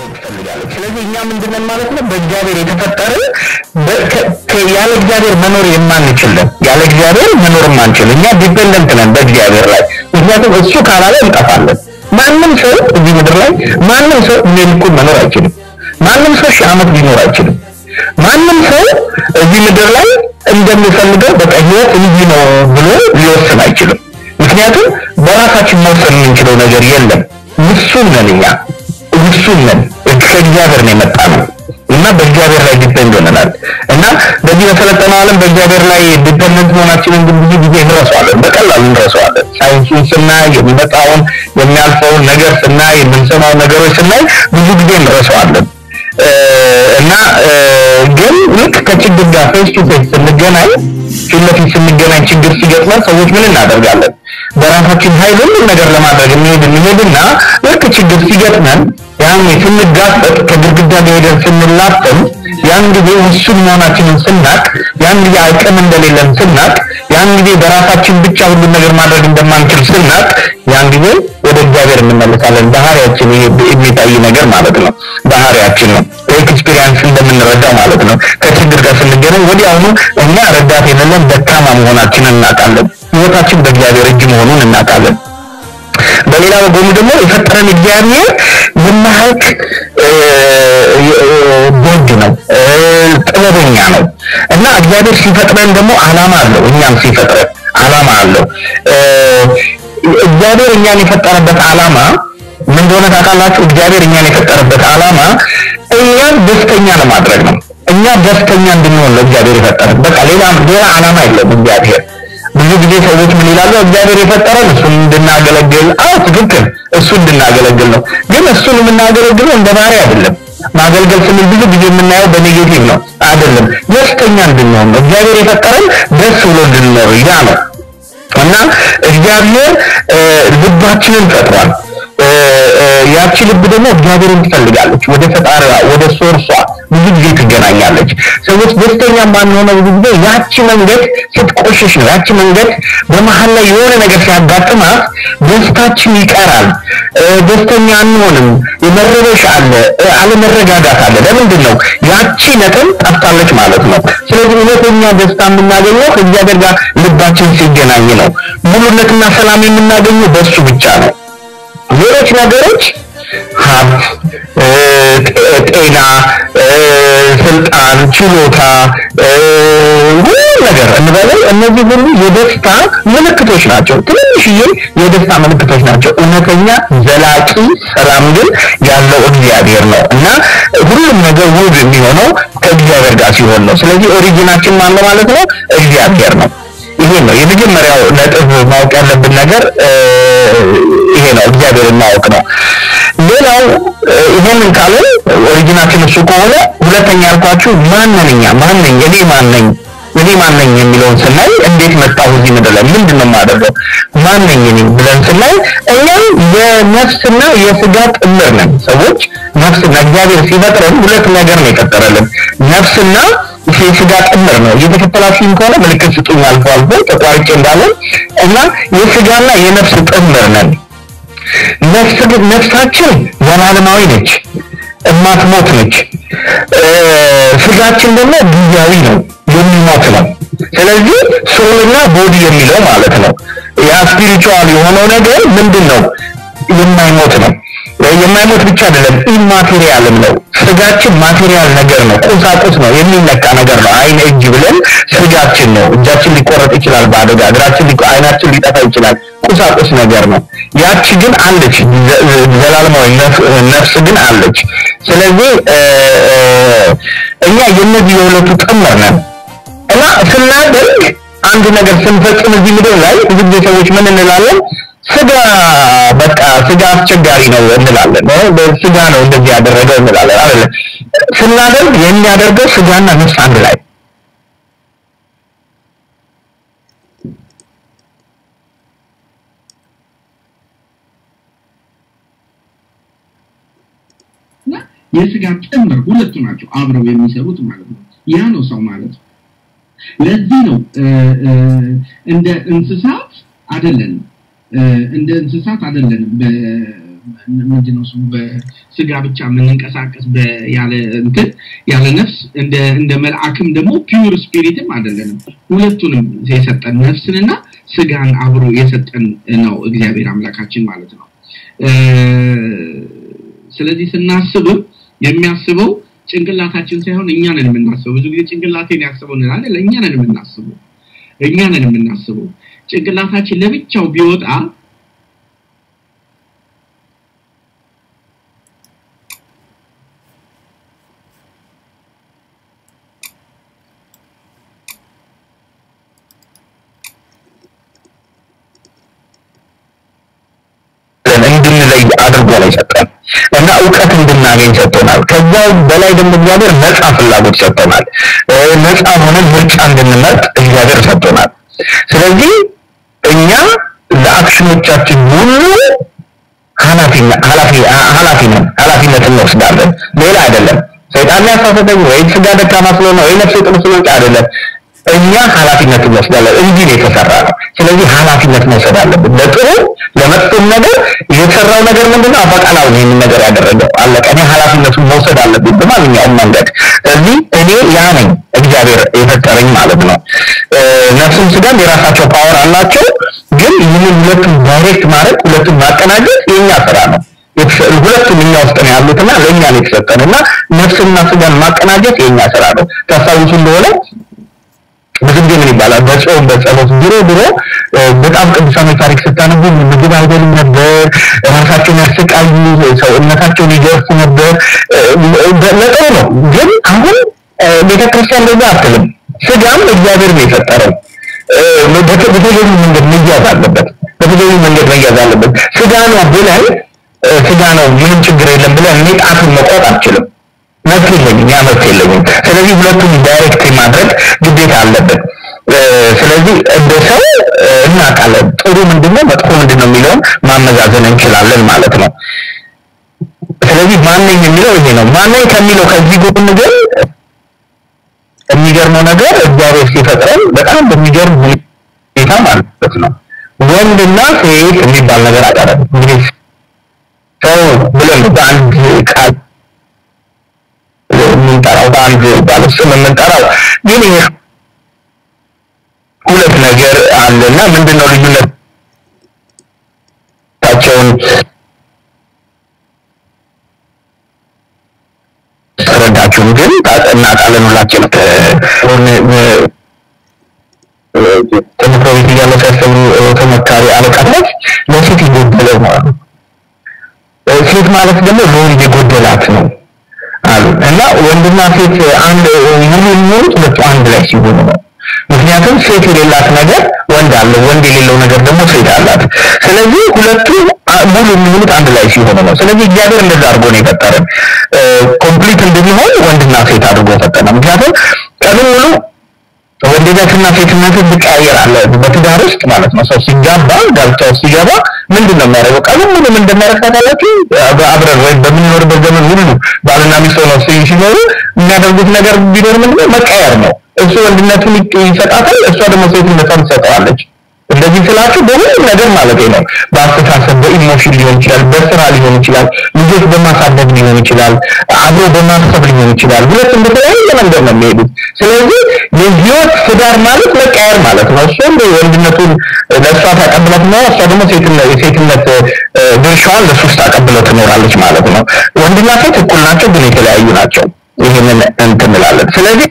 ትፈልጋለች። ስለዚህ እኛ ምንድነን ማለት ነው? በእግዚአብሔር የተፈጠርን በ- ከ- ከ- ያለ እግዚአብሔር መኖር የማንችልን ያለ እግዚአብሔር መኖር የማንችል እኛ ዲፔንደንት ነን በእግዚአብሔር ላይ። ምክንያቱም እሱ ካላለ እንጠፋለን። ማንም ሰው እዚህ ምድር ላይ ማንም ሰው እድሜ ልኩን መኖር አይችልም። ማንም ሰው ሺህ ዓመት ሊኖር አይችልም። ማንም ሰው እዚህ ምድር ላይ እንደሚፈልገው በቃ ህይወት እንዲህ ነው ብሎ ሊወስን አይችልም። ምክንያቱም በራሳችን መወሰን የምንችለው ነገር የለም። ውሱን ነን እኛ ውሱን ነን። ከእግዚአብሔር ነው የመጣ ነው እና በእግዚአብሔር ላይ ዲፔንድ ሆነናል እና በዚህ በሰለጠነው ዓለም በእግዚአብሔር ላይ ዲፔንደንት መሆናችንን ግን ብዙ ጊዜ እንረሳዋለን፣ በቀላሉ እንረሳዋለን። ሳይንሱን ስናይ የሚመጣውን የሚያልፈውን ነገር ስናይ የምንሰማው ነገሮች ስናይ ብዙ ጊዜ እንረሳዋለን እ፣ እና እ፣ ግን ልክ ከችግር ጋር ፌስ ቱ ፌስ ስንገናኝ ፊት ለፊት ስንገናኝ ችግር ሲገጥመን ሰዎች ምን እናደርጋለን? በራሳችን ኃይል ሁሉም ነገር ለማድረግ እንሄድ እንሄድና ልክ ችግር ሲገጥመን ያን ስንጋፈጥ ከግድግዳ ጋር ሄደን ስንላተም ያን ጊዜ ውሱን መሆናችንን ስናቅ ያን ጊዜ አቅም እንደሌለን ስናቅ ያን ጊዜ በራሳችን ብቻ ሁሉን ነገር ማድረግ እንደማንችል ስናቅ ያን ጊዜ ወደ እግዚአብሔር እንመለሳለን። ባህሪያችን ይሄ የሚታይ ነገር ማለት ነው። ባህሪያችን ነው። ኤክስፒሪየንስ እንደምንረዳው ማለት ነው። ከችግር ጋር ስንገናኝ ወዲያውኑ እኛ ረዳት የሌለን ደካማ መሆናችንን እናውቃለን። ህይወታችን በእግዚአብሔር እጅ መሆኑን እናውቃለን። በሌላ በጎኑ ደግሞ የፈጠረን እግዚአብሔር የማያልቅ እ፣ እ፣ ደግ ነው፣ እ፣ ጥበበኛ ነው እና እግዚአብሔር ሲፈጥረን ደግሞ ዓላማ አለው። እኛም ሲፈጥረን ዓላማ አለው። እ፣ እግዚአብሔር እኛን የፈጠረበት ዓላማ ምን እንደሆነ ታውቃላችሁ? እግዚአብሔር እኛን የፈጠረበት ዓላማ እኛን ደስተኛ ለማድረግ ነው። እኛ ደስተኛ እንድንሆን ነው እግዚአብሔር የፈጠረን። በቃ ሌላ ሌላ ዓላማ የለውም እግዚአብሔር ብዙ ጊዜ ሰዎች ምን ይላሉ? እግዚአብሔር የፈጠረን እሱን እንድናገለግል። አዎ ትክክል፣ እሱ እንድናገለግል ነው። ግን እሱን የምናገለግለው እንደ ባሪያ አይደለም። ማገልገል ስንል ብዙ ጊዜ የምናየው በኔጌቲቭ ነው። አይደለም፣ ደስተኛ እንድንሆን ነው። እግዚአብሔር የፈጠረን ደስ ብሎ እንድንኖር ያ ነው እና እግዚአብሔር እ፣ ልባችንን ፈጥሯል። እ፣ እ፣ ያቺ ልብ ደግሞ እግዚአብሔርን ትፈልጋለች። ወደ ፈጣሪዋ ወደ ሶርሷ ብዙ ጊዜ ትገናኛለች። ሰዎች ደስተኛ ማንሆነው ብዙ ጊዜ ያቺ መንገድ ስትቆሽሽ ነው። ያቺ መንገድ በመሀል ላይ የሆነ ነገር ሲያጋጥማት ደስታችን ይቀራል። እ፣ ደስተኛ አንሆንም። የመረበሽ አለ፣ እ፣ አለመረጋጋት አለ። ለምንድን ነው? ያቺ ነጥብ ጠፍታለች ማለት ነው። ስለዚህ እውነተኛ ደስታ የምናገኘው ከእግዚአብሔር ጋር ልባችን ሲገናኝ ነው። ሙሉነትና ሰላም የምናገኘው በእሱ ብቻ ነው። ሌሎች ነገሮች ሀብት፣ እ፣ ጤ- ጤና፣ እ፣ ስልጣን፣ ችሎታ እ፣ ሁሉ ነገር እንበለው እነዚህ ሁሉ የደስታ ምልክቶች ናቸው። ትንሽዬ የደስታ ምልክቶች ናቸው። እውነተኛ ዘላቂ ሰላም ግን ያለው እግዚአብሔር ነው እና ሁሉም ነገር ውብ የሚሆነው ከእግዚአብሔር ጋር ሲሆን ነው። ስለዚህ ኦሪጂናችን ማን ነው ማለት ነው? እግዚአብሔር ነው። ይሄ ነው የመጀመሪያው ነጥብ ማወቅ ያለብን ነገር እ፣ ይሄ ነው፣ እግዚአብሔርን ማወቅ ነው። ሌላው እ፣ ይሄንን ካለን ኦሪጂናችን እሱ ከሆነ ሁለተኛ ያልኳችሁ ማንን እኛ ማነኝ እኔ ማነኝ እኔ ማነኝ የሚለውን ስናይ እንዴት መጣሁ እዚህ ምድር ላይ ምንድን ነው የማደርገው ማነኝ እኔ ብለን ስናይ እኛ የነፍስና የስጋ ጥምር ነን ሰዎች ነፍስና እግዚአብሔር ሲፈጥረን ሁለት ነገር ነው የፈጠረልን ነፍስና የስጋ ጥምር ነው እየተከተላችሁኝ ከሆነ ምልክት ስጡኝ አልፎ አልፎ ተቋርጬ እንዳለን እና የስጋና የነፍስ ጥምር ነን ነፍስ ግን ነፍሳችን ዘላለማዊ ነች እማትሞት ነች እ፣ ስጋችን ደግሞ ጊዜያዊ ነው የሚሞት ነው ስለዚህ ሶልና ቦዲ የሚለው ማለት ነው ያ ስፒሪቹዋል የሆነው ነገር ምንድን ነው የማይሞት ነው የማይሞት ብቻ አይደለም ኢማቴሪያልም ነው ስጋችን ማቴሪያል ነገር ነው ቁሳቁስ ነው የሚነካ ነገር ነው አይን እጅ ብለን ስጋችን ነው እጃችን ሊቆረጥ ይችላል በአደጋ እግራችን ሊቆ- አይናችን ሊጠፋ ይችላል ቁሳቁስ ነገር ነው ያቺ ግን አለች ዘ- ዘላለማዊ ነፍ- ነፍስ ግን አለች ስለዚህ እ፣ እ፣ እኛ የነዚህ የሁለቱ ጥምር ነን እና ስናደርግ አንድ ነገር ስንፈጽም እዚህ ምድር ላይ ብዙ ጊዜ ሰዎች ምን እንላለን? ስጋ በቃ ስጋ አስቸጋሪ ነው እንላለን። እ፣ ስጋ ነው እንደዚህ ያደረገው እንላለን አይደለ? ስናደርግ የሚያደርገው ስጋና ነፍስ አንድ ላይ እና የስጋ ጥምር ሁለቱ ናቸው አብረው የሚሰሩት ማለት ነው። ያ ነው ሰው ማለት ነው። ለዚህ ነው እ፣ እ፣ እንደ እንስሳት አይደለንም እ፣ እንደ እንስሳት አይደለንም። በ- ምንድነው ስሙ በስጋ ብቻ የምንንቀሳቀስ ያለ እንትን ያለ ነፍስ እንደ እንደ መልአክም ደግሞ ፒውር ስፒሪትም አይደለንም። ሁለቱንም የሰጠን ነፍስንና ስጋን አብሮ የሰጠን ነው እግዚአብሔር አምላካችን ማለት ነው። ስለዚህ ስናስብም የሚያስበው ጭንቅላታችን ሳይሆን እኛ ነን የምናስበው። ብዙ ጊዜ ጭንቅላቴን ያስበው እንላለን። እኛ ነን የምናስበው እኛ ነን የምናስበው። ጭንቅላታችን ለብቻው ቢወጣ እንድንለይ አድርጎ ነው የሰጠን እና እውቀት እንድናገኝ ሰጥቶናል። ከዛ በላይ ደግሞ እግዚአብሔር ነፃ ፍላጎት ሰጥቶናል። ነፃ ሆነን ምርጫ እንድንመርጥ እግዚአብሔር ሰጥቶናል። ስለዚህ እኛ ለአክሽኖቻችን ሁሉ ኃላፊ ኃላፊ ነን፣ ኃላፊነት እንወስዳለን። ሌላ አይደለም። ሰይጣን ያሳሰተኝ ወይ ስጋ ደካማ ስለሆነ ወይ ነፍሴ ጥሩ ስለሆነች አይደለም። እኛ ኃላፊነት እንወስዳለን። እንዲህ ነው የተሰራ ነው። ስለዚህ ኃላፊነት መውሰድ አለብን። ለጥሩ ለመጥፎም ነገር የተሰራው ነገር ምንድነው? አፈቃላው ነው ይህንን ነገር ያደረገው። አለቀ። እኔ ኃላፊነቱን መውሰድ አለብኝ በማንኛውም መንገድ። ስለዚህ እኔ ያ ነኝ እግዚአብሔር የፈጠረኝ ማለት ነው። ነፍስም ስጋም የራሳቸው ፓወር አላቸው። ግን ይህንን ሁለቱም ዳይሬክት ማድረግ ሁለቱም ማቀናጀት የኛ ስራ ነው። ሁለቱም እኛ ውስጥ ነው ያሉትና ለእኛ ነው የተሰጠን እና ነፍስና ስጋን ማቀናጀት የኛ ስራ ነው። ታስታውሱ እንደሆነ ብዙ ጊዜ ምን ይባላል በጾም በጸሎት ድሮ ድሮ በጣም ቅዱሳኖች ታሪክ ስታነቡ ምግብ አይበሉም ነበር፣ ራሳቸውን ያሰቃዩ፣ ሰውነታቸውን ይገርፉ ነበር። ለጥሩ ነው። ግን አሁን ቤተክርስቲያን እንደዛ አትልም። ስጋም እግዚአብሔር ነው የፈጠረው። በተገቢ መንገድ መያዝ አለበት። በተገቢ መንገድ መያዝ አለበት። ስጋ ነው ብለን ስጋ ነው ምንም ችግር የለም ብለን እኔ ጣቱን መቆጥ አልችልም። መብት የለኝም፣ ያ መብት የለኝም። ስለዚህ ሁለቱም ዳይሬክት ማድረግ ግዴታ አለብን። ስለዚህ እንደ ሰው እናውቃለን ጥሩ ምንድነው መጥፎ ምንድነው የሚለውን ማመዛዘን እንችላለን ማለት ነው። ስለዚህ ማነኝ የሚለው ይሄ ነው። ማነኝ ከሚለው ከዚህ ጎን ግን የሚገርመው ነገር እግዚአብሔር ሲፈጥረን በጣም በሚገርም ሁኔታ ማለት ነው ወንድና ሴት የሚባል ነገር አቀረበ። እንግዲህ ሰው ብለን በአንድ ቃል የምንጠራው በአንድ ባለስም የምንጠራው ግን ይሄ ሁለት ነገር አለና ምንድነው ልዩነታቸውን ረዳችሁም ግን እናውቃለን ሁላችን ትምህርት ቤት እያለ ሲያስተምሩ ተመካሪ አለቃነት ለሴት የጎደለው ማለት ነው። ሴት ማለት ደግሞ ለወንድ የጎደላት ነው አሉ እና ወንድና ሴት አንድ ሙሉ የሚሆኑት ሁለቱ አንድ ላይ ሲሆኑ ነው። ምክንያቱም ሴት የሌላት ነገር ወንድ አለው፣ ወንድ የሌለው ነገር ደግሞ ሴት አላት። ስለዚህ ሁለቱ ሙሉ የሚሆኑት አንድ ላይ ሲሆኑ ነው። ስለዚህ እግዚአብሔር እንደዛ አድርጎ ነው የፈጠረን። ኮምፕሊት እንድንሆን ወንድና ሴት አድርጎ ፈጠረ። ምክንያቱም ቀኑን ሙሉ ወንድነትና ሴትነትን ትቀያየራለህ በትዳር ውስጥ ማለት ነው። ሰው ሲጋባ ጋብቻ ውስጥ ሲገባ ምንድን ነው የሚያደርገው? ቀኑን ሙሉ ምን እንደሚያደርግ ታውቃላችሁ? አብረን ወይም በምንኖርበት ዘመን ሁሉ ባልና ሚስት ሆነው ሲኖሩ የሚያደርጉት ነገር ቢኖር ምንድነው? መቀየር ነው። እሱ ወንድነቱን ይሰጣታል፣ እሷ ደግሞ ሴትነቷን ትሰጠዋለች። እንደዚህ ስላችሁ በሁሉም ነገር ማለት ነው። በአስተሳሰብ በኢሞሽን ሊሆን ይችላል፣ በስራ ሊሆን ይችላል፣ ልጆች በማሳደግ ሊሆን ይችላል፣ አብሮ በማሰብ ሊሆን ይችላል። ሁለቱም በተለያየ መንገድ ነው የሚሄዱት። ስለዚህ የህይወት ትዳር ማለት መቀየር ማለት ነው። እሱም ወንድነቱን ለእሷ ታቀብላት ነው፣ እሷ ደግሞ የሴትነት ድርሻዋን ለእሱ ውስጥ ታቀብለው ትኖራለች ማለት ነው። ወንድና ሴት እኩል ናቸው፣ ግን የተለያዩ ናቸው። ይህንን እንትን እንላለን። ስለዚህ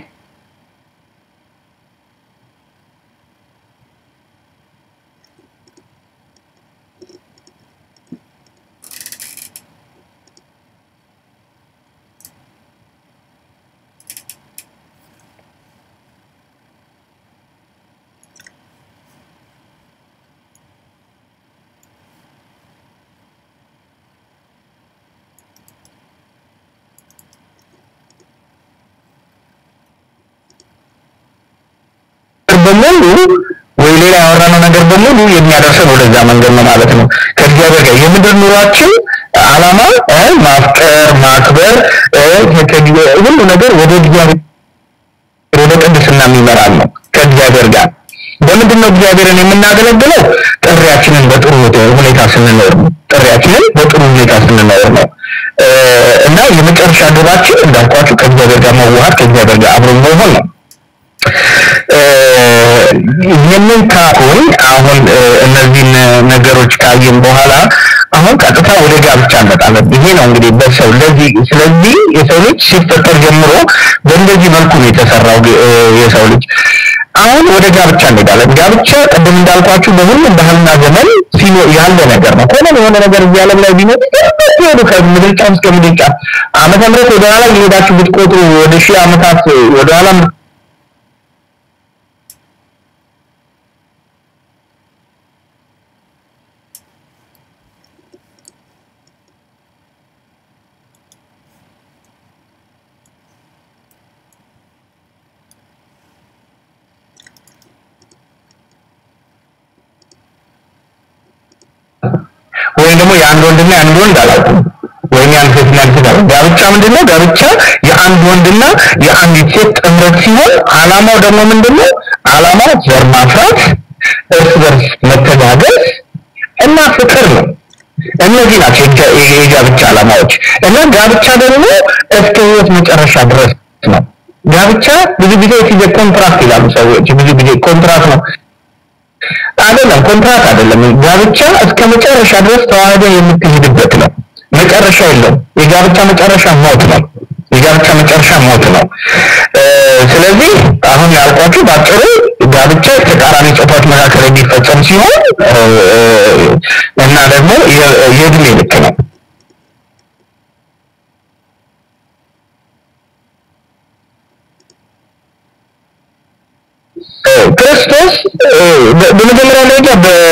በሙሉ ወይ ሌላ ያወራነው ነገር በሙሉ የሚያደርሰን ወደዛ መንገድ ነው ማለት ነው። ከእግዚአብሔር ጋር የምድር ኑሯችን ዓላማ ማፍቀር፣ ማክበር ሁሉ ነገር ወደ እግዚአብሔር ወደ ቅድስና የሚመራን ነው ከእግዚአብሔር ጋር። በምንድን ነው እግዚአብሔርን የምናገለግለው? ጥሪያችንን በጥሩ ሁኔታ ስንኖር ነው። ጥሪያችንን በጥሩ ሁኔታ ስንኖር ነው እና የመጨረሻ ግባችን እንዳልኳችሁ ከእግዚአብሔር ጋር መዋሃድ ከእግዚአብሔር ጋር አብሮ መሆን ነው። ይህንን ካሁን አሁን እነዚህን ነገሮች ካየን በኋላ አሁን ቀጥታ ወደ ጋብቻ እንመጣለን። ይሄ ነው እንግዲህ በሰው ለዚህ ስለዚህ የሰው ልጅ ሲፈጠር ጀምሮ በእንደዚህ መልኩ ነው የተሰራው የሰው ልጅ። አሁን ወደ ጋብቻ እንሄዳለን። ጋብቻ ቅድም እንዳልኳችሁ በሁሉም ባህልና ዘመን ሲኖ ያለ ነገር ነው። ሆነ የሆነ ነገር እዚህ ዓለም ላይ ቢኖር ሄዱ ከምድርጫ እስከ ምድርጫ ዓመተ ምህረት ወደ ኋላ እየሄዳችሁ ብትቆጥሩ ወደ ሺህ ዓመታት ወደ ኋላ ወይም ደግሞ የአንድ ወንድና የአንድ ወንድ አላውቅም ወይም የአንድ ሴትና የአንድ ሴት አላውቅም። ጋብቻ ምንድነው? ጋብቻ የአንድ ወንድና የአንዲት ሴት ጥምረት ሲሆን አላማው ደግሞ ምንድነው? አላማው ዘር ማፍራት፣ እርስ በርስ መተጋገዝ እና ፍቅር ነው። እነዚህ ናቸው የጋብቻ አላማዎች እና ጋብቻ ደግሞ እስከ ህይወት መጨረሻ ድረስ ነው። ጋብቻ ብዙ ጊዜ ጊዜ ኮንትራክት ይላሉ ሰዎች። ብዙ ጊዜ ኮንትራክት ነው አይደለም፣ ኮንትራት አይደለም። ጋብቻ እስከ መጨረሻ ድረስ ተዋህደ የምትሄድበት ነው። መጨረሻ የለውም። የጋብቻ መጨረሻ ሞት ነው። የጋብቻ መጨረሻ ሞት ነው። ስለዚህ አሁን ያልኳችሁ ባጭሩ ጋብቻ ተቃራኒ ጾታዎች መካከል የሚፈጸም ሲሆን እና ደግሞ የእድሜ ልክ ነው። ክርስቶስ በመጀመሪያ ደረጃ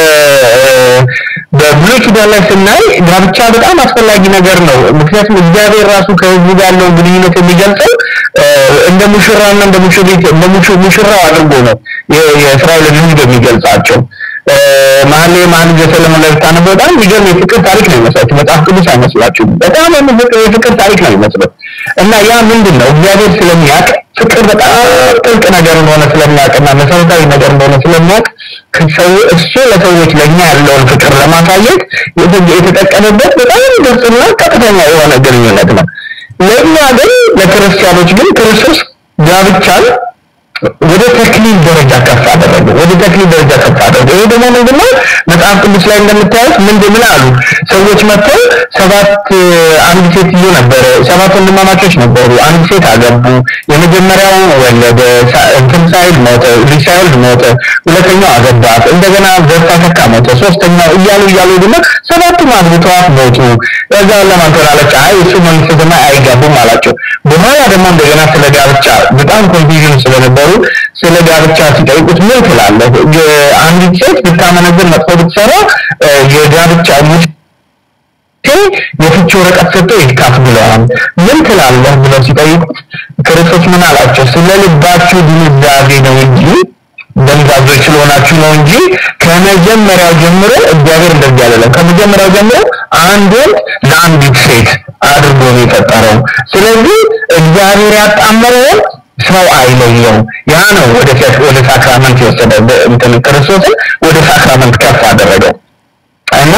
በብሉይ ኪዳን ላይ ስናይ ጋብቻ በጣም አስፈላጊ ነገር ነው። ምክንያቱም እግዚአብሔር ራሱ ከህዝቡ ጋር ያለውን ግንኙነት የሚገልጸው እንደ ሙሽራና እንደ ሙሽሪት እንደ ሙሽራው አድርጎ ነው የእስራኤልን ህዝብ የሚገልጻቸው። መሀል መሀል ዘሰለሞን ላይ ብታነበው በጣም የሚገርም የፍቅር ታሪክ ነው ይመስላችሁ። መጽሐፍ ቅዱስ አይመስላችሁም? በጣም የፍቅር ታሪክ ነው ይመስለው እና ያ ምንድን ነው እግዚአብሔር ስለሚያውቅ ፍቅር በጣም ጥልቅ ነገር እንደሆነ ስለሚያውቅና መሰረታዊ ነገር እንደሆነ ስለሚያውቅ እሱ ለሰዎች ለእኛ ያለውን ፍቅር ለማሳየት የተጠቀመበት በጣም ግልጽና ቀጥተኛ የሆነ ግንኙነት ነው። ለእኛ ግን ለክርስቲያኖች ግን ክርስቶስ ጋብቻን ወደ ተክሊል ደረጃ ከፍ አደረገ። ወደ ተክሊል ደረጃ ከፍ አደረገ። ይሄ ደግሞ ምንድነው? መጽሐፍ ቅዱስ ላይ እንደምታዩት ምንድን ምን አሉ ሰዎች መጥተው ሰባት አንድ ሴትዮ ነበረ፣ ሰባት ወንድማማቾች ነበሩ። አንድ ሴት አገቡ። የመጀመሪያው ወለደ፣ እንትን ሳይል ሞተ፣ ልጅ ሳይወልድ ሞተ። ሁለተኛው አገባት፣ እንደገና ዘርታ ተካ ሞተ። ሶስተኛው እያሉ እያሉ ደግሞ ሰባቱም አግብተዋት ሞቱ። ከዛ ለማን ትሆናለች? አይ እሱ መንግስተ ሰማይ አይጋቡም አላቸው። በኋላ ደግሞ እንደገና ስለ ጋብቻ በጣም ኮንፊዥን ስለነበሩ ስለ ጋብቻ ሲጠይቁት ምን ትላለህ? አንዲት ሴት ብታመነዝር መጥፎ ብትሰራ የጋብቻ ሙሴ የፍቺ ወረቀት ሰጥቶ ይካፍ ብለዋል። ምን ትላለህ ብለው ሲጠይቁት ክርስቶስ ምን አላቸው? ስለ ልባችሁ ድንዛዜ ነው እንጂ ደንዛዞች ስለሆናችሁ ነው እንጂ ከመጀመሪያው ጀምሮ እግዚአብሔር እንደዚህ አላለም። ከመጀመሪያው ጀምሮ አንድ ወንድ ለአንዲት ሴት አድርጎ ነው የፈጠረው። ስለዚህ እግዚአብሔር ያጣመረው ሰው አይለየው። ያ ነው ወደ ወደ ሳክራመንት የወሰደ እንትን ክርስቶስን ወደ ሳክራመንት ከፍ አደረገው እና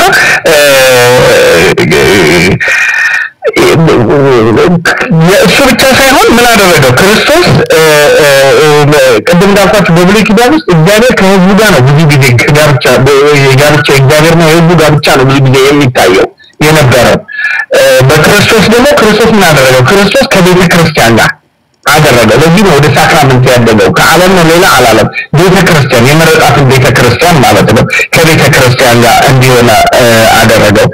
እሱ ብቻ ሳይሆን ምን አደረገው ክርስቶስ ቅድም እንዳልኳችሁ በብሉይ ኪዳን ውስጥ እግዚአብሔር ከህዝቡ ጋር ነው ብዙ ጊዜ ጋብቻ ጋብቻ እግዚአብሔር ነው የህዝቡ ጋብቻ ነው ብዙ ጊዜ የሚታየው የነበረው በክርስቶስ ደግሞ ክርስቶስ ምን አደረገው ክርስቶስ ከቤተ ክርስቲያን ጋር አደረገ። ለዚህ ነው ወደ ሳክራመንት ያደገው። ከዓለም ነው ሌላ አላለም። ቤተ ክርስቲያን የመረጣትን ቤተ ክርስቲያን ማለት ነው። ከቤተ ክርስቲያን ጋር እንዲሆን አደረገው።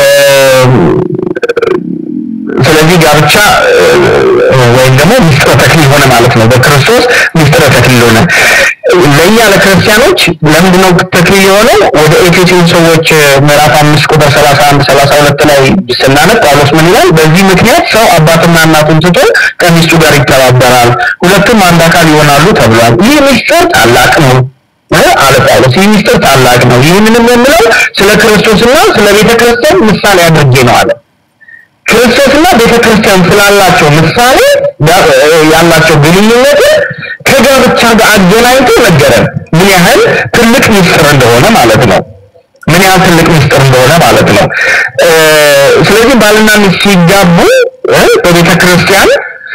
ስለዚህ ጋብቻ ወይም ደግሞ ሚስጥረ ተክሊል ሆነ ማለት ነው። በክርስቶስ ሚስጥረ ተክሊል ሆነ። ለእኛ ለክርስቲያኖች ለምንድነው ተክሊል የሆነው? ወደ ኤፌሶን ሰዎች ምዕራፍ አምስት ቁጥር ሰላሳ አንድ ሰላሳ ሁለት ላይ ስናነብ ጳውሎስ ምን ይላል? በዚህ ምክንያት ሰው አባትና እናቱን ትቶ ከሚስቱ ጋር ይተባበራል፣ ሁለቱም አንድ አካል ይሆናሉ ተብሏል። ይህ ሚስጥር ታላቅ ነው አለ ጳውሎስ። ይህ ሚስጥር ታላቅ ነው። ይህንንም የምለው ስለ ክርስቶስና ስለ ቤተ ክርስቲያን ምሳሌ አድርጌ ነው አለ። ክርስቶስና ቤተ ክርስቲያን ስላላቸው ምሳሌ ያላቸው ግንኙነት ከጋብቻ ጋር አገናኝቶ ነገረን። ምን ያህል ትልቅ ሚስጥር እንደሆነ ማለት ነው። ምን ያህል ትልቅ ምስጢር እንደሆነ ማለት ነው። ስለዚህ ባልና ሚስት ሲጋቡ በቤተ ክርስቲያን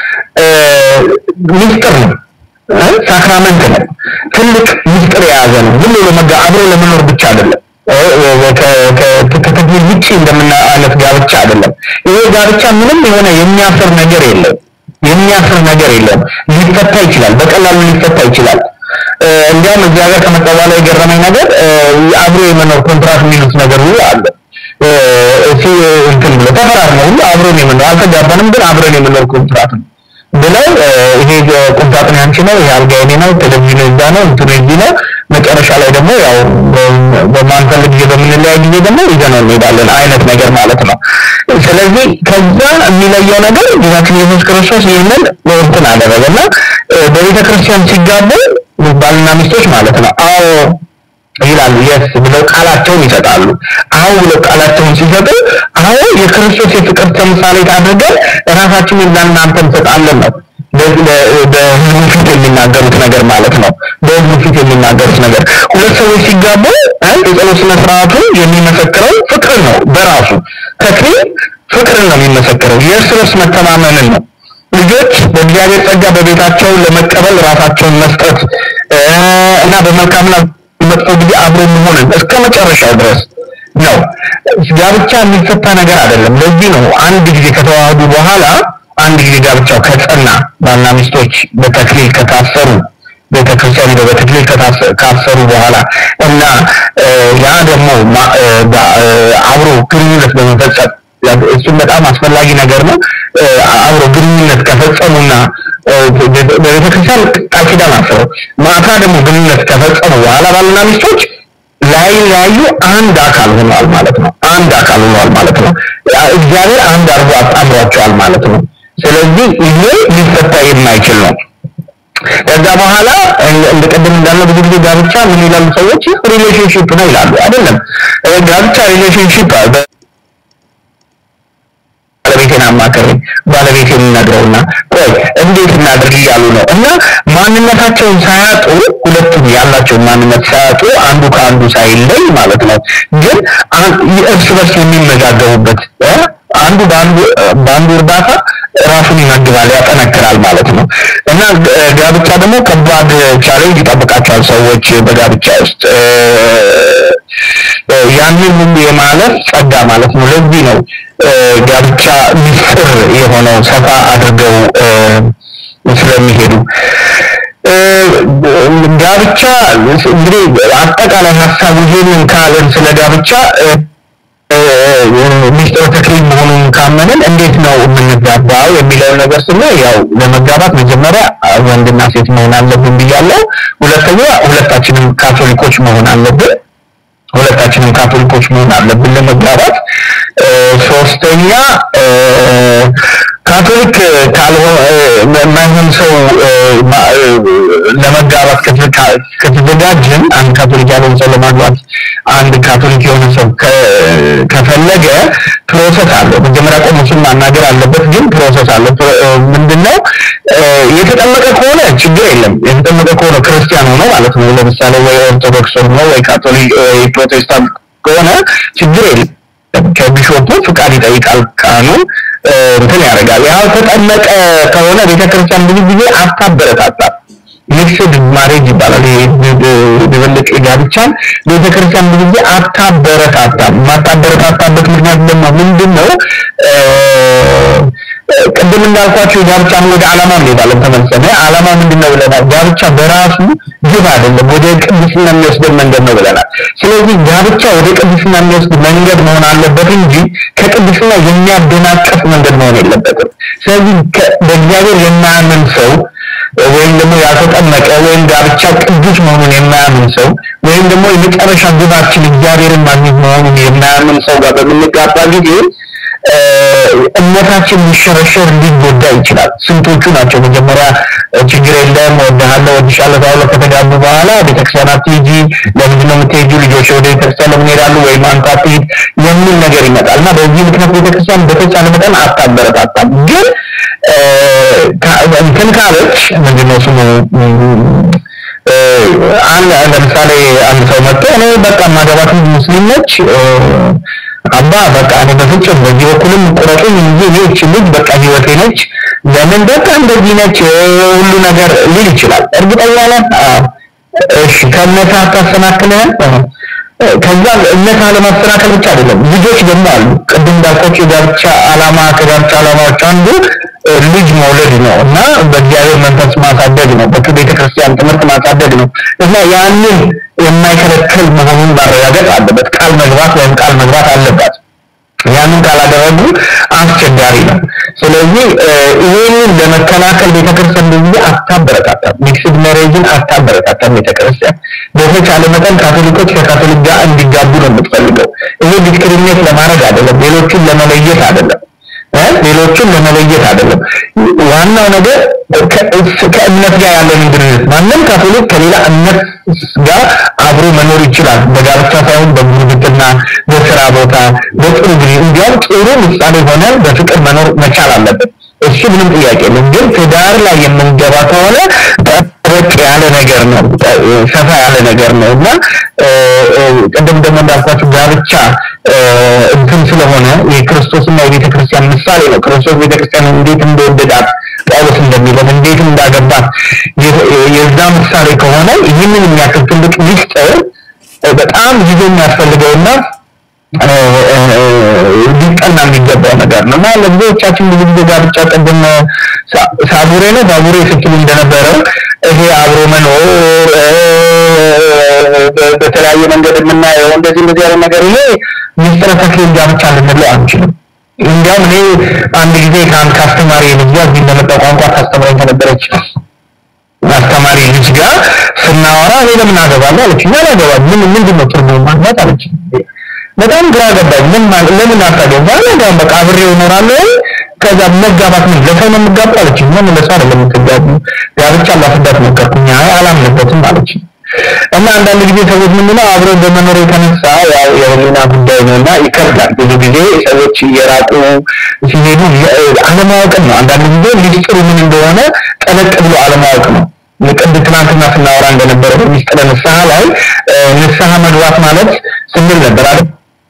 ምስጢር ነው፣ ሳክራመንት ነው፣ ትልቅ ምስጢር የያዘ ነው። ዝም ብሎ መጋ አብሮ ለመኖር ብቻ አይደለም። ከተክሊል ውጭ እንደምና አይነት ጋብቻ አይደለም። ይሄ ጋብቻ ምንም የሆነ የሚያስር ነገር የለም። የሚያስር ነገር የለም። ሊፈታ ይችላል፣ በቀላሉ ሊፈታ ይችላል። እንዲያውም እዚህ ሀገር ከመጣ በኋላ የገረመኝ ነገር አብሮ የመኖር ኮንትራት የሚሉት ነገር ሁሉ አለ። እሱ እንትን ብሎ ተፈራርመው ሁሉ አብሮን የመኖር አልተጋባንም፣ ግን አብረን የመኖር ኮንትራት ነው ብለው ይሄ ቁምሳጥን ያንቺ ነው፣ ይሄ አልጋ የኔ ነው፣ ቴሌቪዥኑ እዛ ነው፣ እንትኑ እዚህ ነው። መጨረሻ ላይ ደግሞ ያው በማንፈልግ ጊዜ በምንለያይ ጊዜ ደግሞ ይዘነው እንሄዳለን አይነት ነገር ማለት ነው። ስለዚህ ከዛ የሚለየው ነገር ጌታችን ኢየሱስ ክርስቶስ ይህንን እንትን አደረገና በቤተ ክርስቲያን ሲጋቡ ባልና ሚስቶች ማለት ነው አዎ ይላሉ የስ ብለው ቃላቸውን ይሰጣሉ። አዎ ብለው ቃላቸውን ሲሰጡ አዎ የክርስቶስ የፍቅር ተምሳሌት አድርገን ራሳችንን ለእናንተ እንሰጣለን ነው በህዝቡ ፊት የሚናገሩት ነገር ማለት ነው። በህዝቡ ፊት የሚናገሩት ነገር ሁለት ሰዎች ሲጋቡ የጸሎት ስነ ስርዓቱ የሚመሰክረው ፍቅር ነው። በራሱ ተክሊል ፍቅርን ነው የሚመሰክረው፣ የእርስ በርስ መተማመንን ነው። ልጆች በእግዚአብሔር ጸጋ በቤታቸው ለመቀበል ራሳቸውን መስጠት እና በመልካምና መጥፎ ጊዜ አብሮ መሆንን እስከ መጨረሻው ድረስ ነው። ጋብቻ የሚፈታ ነገር አይደለም። ለዚህ ነው አንድ ጊዜ ከተዋህዱ በኋላ አንድ ጊዜ ጋብቻው ከጸና ባልና ሚስቶች በተክሊል ከታሰሩ ቤተክርስቲያን ሄደው በተክሊል ካሰሩ በኋላ እና ያ ደግሞ አብሮ ግንኙነት በመፈጸም እሱም በጣም አስፈላጊ ነገር ነው። አብሮ ግንኙነት ከፈጸሙና በቤተክርስቲያን ቃል ኪዳን አስረው ማታ ደግሞ ግንኙነት ከፈጸሙ በኋላ ባልና ሚስቶች ላይለያዩ አንድ አካል ሆነዋል ማለት ነው። አንድ አካል ሆነዋል ማለት ነው። እግዚአብሔር አንድ አድርጎ አጣምሯቸዋል ማለት ነው። ስለዚህ ይሄ ሊፈታ የማይችል ነው። ከዛ በኋላ እንደ ቀደም እንዳልነው ብዙ ጊዜ ጋብቻ ምን ይላሉ ሰዎች ሪሌሽንሺፕ ነው ይላሉ። አይደለም ጋብቻ ሪሌሽንሺፕ ባለቤቴን አማከረኝ ባለቤቴ የሚነግረውና ቆይ እንዴት እናድርግ እያሉ ነው እና ማንነታቸውን ሳያጡ ሁለቱም ያላቸውን ማንነት ሳያጡ አንዱ ከአንዱ ሳይለይ ማለት ነው ግን እርስ በርስ የሚመጋገቡበት አንዱ በአንዱ በአንዱ እርዳታ ራሱን ይመግባል ያጠነክራል ማለት ነው እና ጋብቻ ደግሞ ከባድ ቻሌንጅ ይጠብቃቸዋል ሰዎች በጋብቻ ውስጥ ያንን ሁሉ የማለፍ ጸጋ ማለት ነው ለዚህ ነው ጋብቻ ሚስጥር የሆነው ሰፋ አድርገው ስለሚሄዱ ጋብቻ እንግዲህ አጠቃላይ ሀሳቡ ይህንን ካለን ስለ ጋብቻ ሚስጥር ተክሊል መሆኑን ካመንን እንዴት ነው የምንጋባው የሚለውን ነገር ስናይ ያው ለመጋባት መጀመሪያ ወንድና ሴት መሆን አለብን ብያለሁ። ሁለተኛ ሁለታችንም ካቶሊኮች መሆን አለብን። ሁለታችንም ካቶሊኮች መሆን አለብን ለመጋባት። ሶስተኛ ካቶሊክ ካልሆነ ማይሆን ሰው ለመጋባት ከተዘጋጀን አንድ ካቶሊክ ያልሆነ ሰው ለማግባት አንድ ካቶሊክ የሆነ ሰው ከፈለገ ፕሮሰስ አለው። መጀመሪያ ቆሞሱን ማናገር አለበት፣ ግን ፕሮሰስ አለው። ምንድነው የተጠመቀ ከሆነ ችግር የለም። የተጠመቀ ከሆነ ክርስቲያን ሆኖ ማለት ነው። ለምሳሌ ወይ ኦርቶዶክስ ሆኖ ወይ ካቶሊክ ወይ ፕሮቴስታንት ከሆነ ችግር የለም። ከቢሾፑ ፍቃድ ይጠይቃል ካህኑ እንትን ያደርጋል። ያልተጠመቀ ከሆነ ቤተክርስቲያን ብዙ ጊዜ አታበረታታም። ሚክስድ ማሬጅ ይባላል። ድብልቅ ጋብቻን ቤተክርስቲያን ብዙ ጊዜ አታበረታታም። የማታበረታታበት ምክንያት ደግሞ ምንድን ነው? ቅድም እንዳልኳቸው ጋብቻን ወደ ዓላማ እንሄዳለን ተመልሰን። ዓላማ ምንድን ነው ብለናል? ጋብቻ በራሱ ግብ አይደለም፣ ወደ ቅድስና የሚወስደን መንገድ ነው ብለናል። ስለዚህ ጋብቻ ወደ ቅድስና የሚወስድ መንገድ መሆን አለበት እንጂ ከቅድስና የሚያደናቀፍ መንገድ መሆን የለበትም። ስለዚህ በእግዚአብሔር የማያምን ሰው ወይም ደግሞ ያልተጠመቀ ወይም ጋብቻ ቅዱስ መሆኑን የማያምን ሰው ወይም ደግሞ የመጨረሻ ግባችን እግዚአብሔርን ማግኘት መሆኑን የማያምን ሰው ጋር በምንጋባ ጊዜ እምነታችን ሊሸረሸር ሊጎዳ ይችላል። ስንቶቹ ናቸው መጀመሪያ ችግር የለም ወድሃለሁ ወድሻለሁ ተባብለው ከተጋቡ በኋላ ቤተክርስቲያን አትሂጂ፣ ለምንድን ነው የምትሄጂው? ልጆች ወደ ቤተክርስቲያን ለምን ይሄዳሉ? ወይም አንተ አትሂድ የሚል ነገር ይመጣል እና በዚህ ምክንያት ቤተክርስቲያን በተቻለ መጠን አታበረታታም። ግን እንትን ካለች ምንድነው ስሙ አንድ ለምሳሌ አንድ ሰው መጥቶ እኔ በቃ ማገባት ሙስሊም ነች አባ በቃ እኔ በፍጹም በዚህ በኩልም ቁረጡኝ እንጂ እኔ እቺ ልጅ በቃ ህይወቴ ነች ለምን በቃ እንደዚህ ነች ሁሉ ነገር ሊል ይችላል እርግጠኛ ነህ እሺ ከእምነት አታሰናክልህም ከዛ እምነት አለማስተናከል ብቻ አይደለም ልጆች ደግሞ አሉ ቅድም እንዳልኳቸው የጋብቻ አላማ ከጋብቻ አላማዎች አንዱ ልጅ መውለድ ነው እና በእግዚአብሔር መንፈስ ማሳደግ ነው በቤተ ክርስቲያን ትምህርት ማሳደግ ነው እና ያንን የማይከለክል መሆኑን ማረጋገጥ አለበት ቃል መግባት ወይም ቃል መግባት አለባት ያንን ካላደረጉ አስቸጋሪ ነው ስለዚህ ይህንን ለመከላከል ቤተክርስቲያን በዚህ አታበረታታም ሚክስድ ሜሬጅን አታበረታታም ቤተክርስቲያን በተቻለ መጠን ካቶሊኮች ከካቶሊክ ጋር እንዲጋቡ ነው የምትፈልገው ይሄ ዲስክሪሚኔት ለማድረግ አይደለም ሌሎችን ለመለየት አይደለም ሌሎችን ለመለየት አይደለም ዋናው ነገር ከእምነት ጋር ያለን ግንኙነት ማንም ካቶሊክ ከሌላ እምነት ጋር አብሮ መኖር ይችላል በጋብቻ ሳይሆን በጉርብትና በስራ ቦታ በጥሩ ጊዜ እንዲያውም ጥሩ ምሳሌ ሆነ በፍቅር መኖር መቻል አለበት እሱ ምንም ጥያቄ የለም ግን ትዳር ላይ የምንገባ ከሆነ ጠበቅ ያለ ነገር ነው ሰፋ ያለ ነገር ነው እና ቅድም ደግሞ እንዳልኳችሁ ጋብቻ እንትን ስለሆነ የክርስቶስና የቤተ ክርስቲያን ምሳሌ ነው ክርስቶስ ቤተ ክርስቲያን እንዴት እንደወደዳት ጳውሎስ እንደሚለን እንዴት እንዳገባት የዛ ምሳሌ ከሆነ ይህንን የሚያክል ትልቅ ሚስጥር በጣም ጊዜ የሚያስፈልገውና ሊጠና የሚገባው ነገር ነው እና ለብዙዎቻችን ብዙ ጊዜ ጋብቻ ቅድም ሳቡሬ ነው ባቡሬ ስትሉ እንደነበረው ይሄ አብሮ መኖር በተለያየ መንገድ የምናየው እንደዚህ እንደዚህ ያለ ነገር ይሄ ሚስጥረ ተክሊል ጋብቻ ልንለው አንችልም እንዲያውም እኔ አንድ ጊዜ ከአንድ ከአስተማሪ ልጅ ጋር እዚህ እንደመጣ ቋንቋ ታስተምረኝ ከነበረች አስተማሪ ልጅ ጋር ስናወራ እኔ ለምን አገባለሁ አለች እና አላገባም ምን ምንድን ነው ትርጉሙ ማግባት አለች በጣም ግራ ገባኝ ምን ማለት ለምን አታገባ አላገባም በቃ አብሬው እኖራለሁ ከዛ መጋባት ምን ለሰው ነው የምጋባው አለች ምን ለሰው አይደለም የምትጋቡ ጋብቻ ላስዳት ሞከርኩኝ አይ አላምንበትም አለች እና አንዳንድ ጊዜ ሰዎች ምንድነው አብረው በመኖር የተነሳ ያው የህሊና ጉዳይ ነው እና ይከብዳል ብዙ ጊዜ ሰዎች እየራቁ ሲሄዱ አለማወቅን ነው አንዳንድ ጊዜ ሚስጥሩ ምን እንደሆነ ጠለቅ ብሎ አለማወቅ ነው ቅድ ትናንትና ስናወራ እንደነበረ በሚስጥረ ንስሐ ላይ ንስሐ መግባት ማለት ስንል ነበር አይደል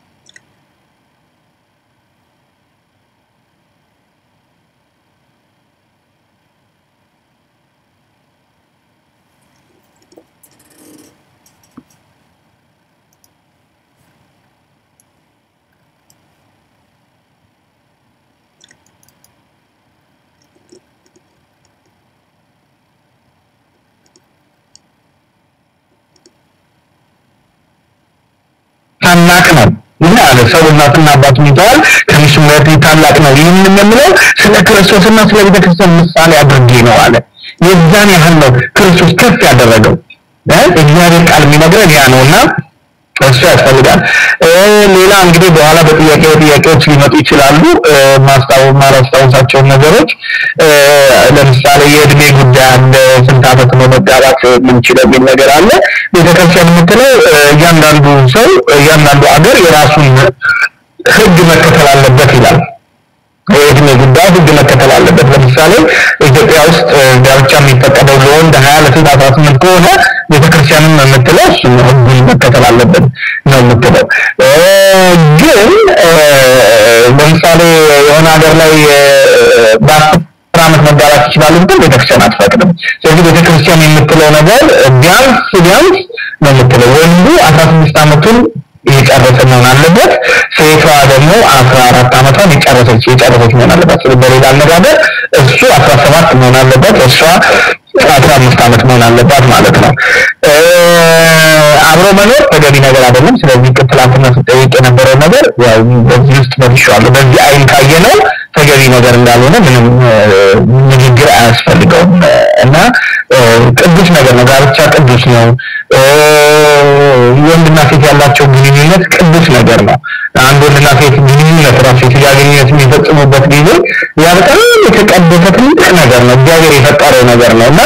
ታላቅ ነው ምን አለ ሰው እናትና አባቱን ይተዋል ከሚስቱ ጋር ታላቅ ነው ይህንን የምለው ስለ ክርስቶስና ስለ ቤተክርስቲያን ምሳሌ አድርጌ ነው አለ የዛን ያህል ነው ክርስቶስ ከፍ ያደረገው እግዚአብሔር ቃል የሚነግረን ያ ነውና እሱ ያስፈልጋል ሌላ እንግዲህ በኋላ በጥያቄ ጥያቄዎች ሊመጡ ይችላሉ ማስታወ ማላስታውሳቸውን ነገሮች ለምሳሌ የእድሜ ጉዳይ አለ ስንት ዓመት ነው መጋባት የምንችለው የሚል ነገር አለ ቤተክርስቲያን የምትለው እያንዳንዱ ሰው እያንዳንዱ አገር የራሱን ህግ መከተል አለበት ይላል የእድሜ ጉዳይ ህግ መከተል አለበት ለምሳሌ ኢትዮጵያ ውስጥ ጋብቻ የሚፈቀደው ለወንድ ሀያ ለሴት አስራ ስምንት ከሆነ ቤተክርስቲያንም የምትለው እሱ ህጉን መከተል አለበት ነው የምትለው ግን ለምሳሌ የሆነ ሀገር ላይ በአስር ዓመት መጋባት ይችላሉ ግን ቤተክርስቲያን አትፈቅድም ስለዚህ ቤተክርስቲያን የምትለው ነገር ቢያንስ ቢያንስ ነው የምትለው ወንዱ አስራ ስድስት ዓመቱን የጨረሰ መሆን አለበት ሴቷ ደግሞ አስራ አራት ዓመቷን የጨረሰች የጨረሰች መሆን አለበት ስለዚህ በሌላ አነጋገር እሱ አስራ ሰባት መሆን አለበት እሷ አስራ አምስት ዓመት መሆን አለባት ማለት ነው አብሮ መኖር ተገቢ ነገር አይደለም ስለዚህ ትላንትና ስጠይቅ የነበረው ነገር ያው በዚህ ውስጥ መልሼዋለሁ በዚህ አይን ካየ ነው ተገቢ ነገር እንዳልሆነ ምንም ንግግር አያስፈልገውም እና ቅዱስ ነገር ነው ጋብቻ ቅዱስ ነው ወንድና ሴት ያላቸው ግንኙነት ቅዱስ ነገር ነው አንድ ወንድና ሴት ግንኙነት ራሱ የስጋ ግንኙነት የሚፈጽሙበት ጊዜ ያ በጣም የተቀደሰ ትልቅ ነገር ነው እግዚአብሔር የፈጠረው ነገር ነው እና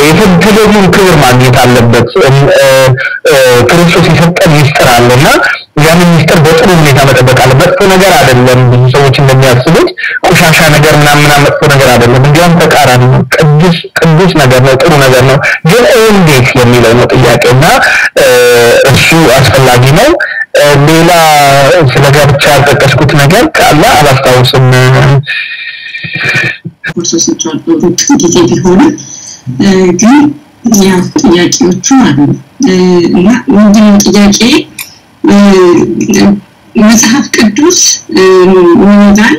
ተገቢውን ክብር ማግኘት አለበት ክርስቶስ የሰጠን ሚስጥር አለ እና ያንን ሚስጥር በጥሩ ሁኔታ መጠበቅ አለ። መጥፎ ነገር አይደለም። ብዙ ሰዎች እንደሚያስቡት ቆሻሻ ነገር ምናምን ምናምን መጥፎ ነገር አይደለም። እንዲያውም ተቃራኒ ነው። ቅዱስ ቅዱስ ነገር ነው። ጥሩ ነገር ነው። ግን እንዴት የሚለው ነው ጥያቄው እና እሱ አስፈላጊ ነው። ሌላ ስለ ጋብቻ ያልጠቀስኩት ነገር ካለ አላስታውስም። ኮርሶች ሩቅ ጊዜ ቢሆንም ግን ያው ጥያቄዎቹ አሉ እና ምንድነው ጥያቄ መጽሐፍ ቅዱስ ምን ይላል?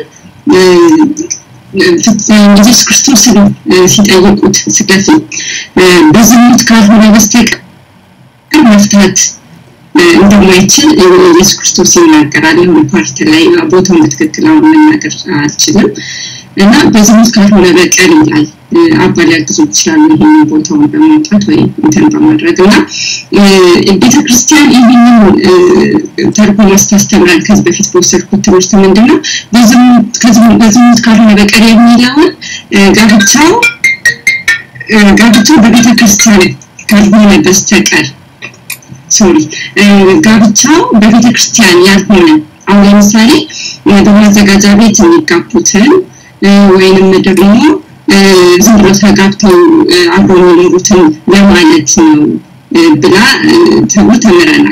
ኢየሱስ ክርስቶስን ሲጠይቁት ስለፊት በዝሙት ካልሆነ በስተቀር መፍታት እንደማይችል ኢየሱስ ክርስቶስ ይናገራል። የሆነ ፓርት ላይ ቦታውን በትክክል አሁን መናገር አልችልም እና በዝሙት ካልሆነ በቀር ይላል። አባ ሊያግዙ ይችላሉ ይህንን ቦታውን በማውጣት ወይ እንትን በማድረግ እና ቤተክርስቲያን ይህንን ተርጉማ ስታስተምራል ከዚህ በፊት በወሰድኩት ትምህርት ምንድን ነው በዝሙት ካልሆነ በቀር የሚለውን ጋብቻው ጋብቻው በቤተክርስቲያን ካልሆነ በስተቀር ሶሪ ጋብቻው በቤተ ክርስቲያን ያልሆነ አሁን ለምሳሌ በማዘጋጃ ቤት የሚጋቡትን ወይንም ደግሞ ዝም ብሎ ተጋብተው አብረው የሚኖሩትን ለማለት ነው ብላ ተብሎ ተምረናል።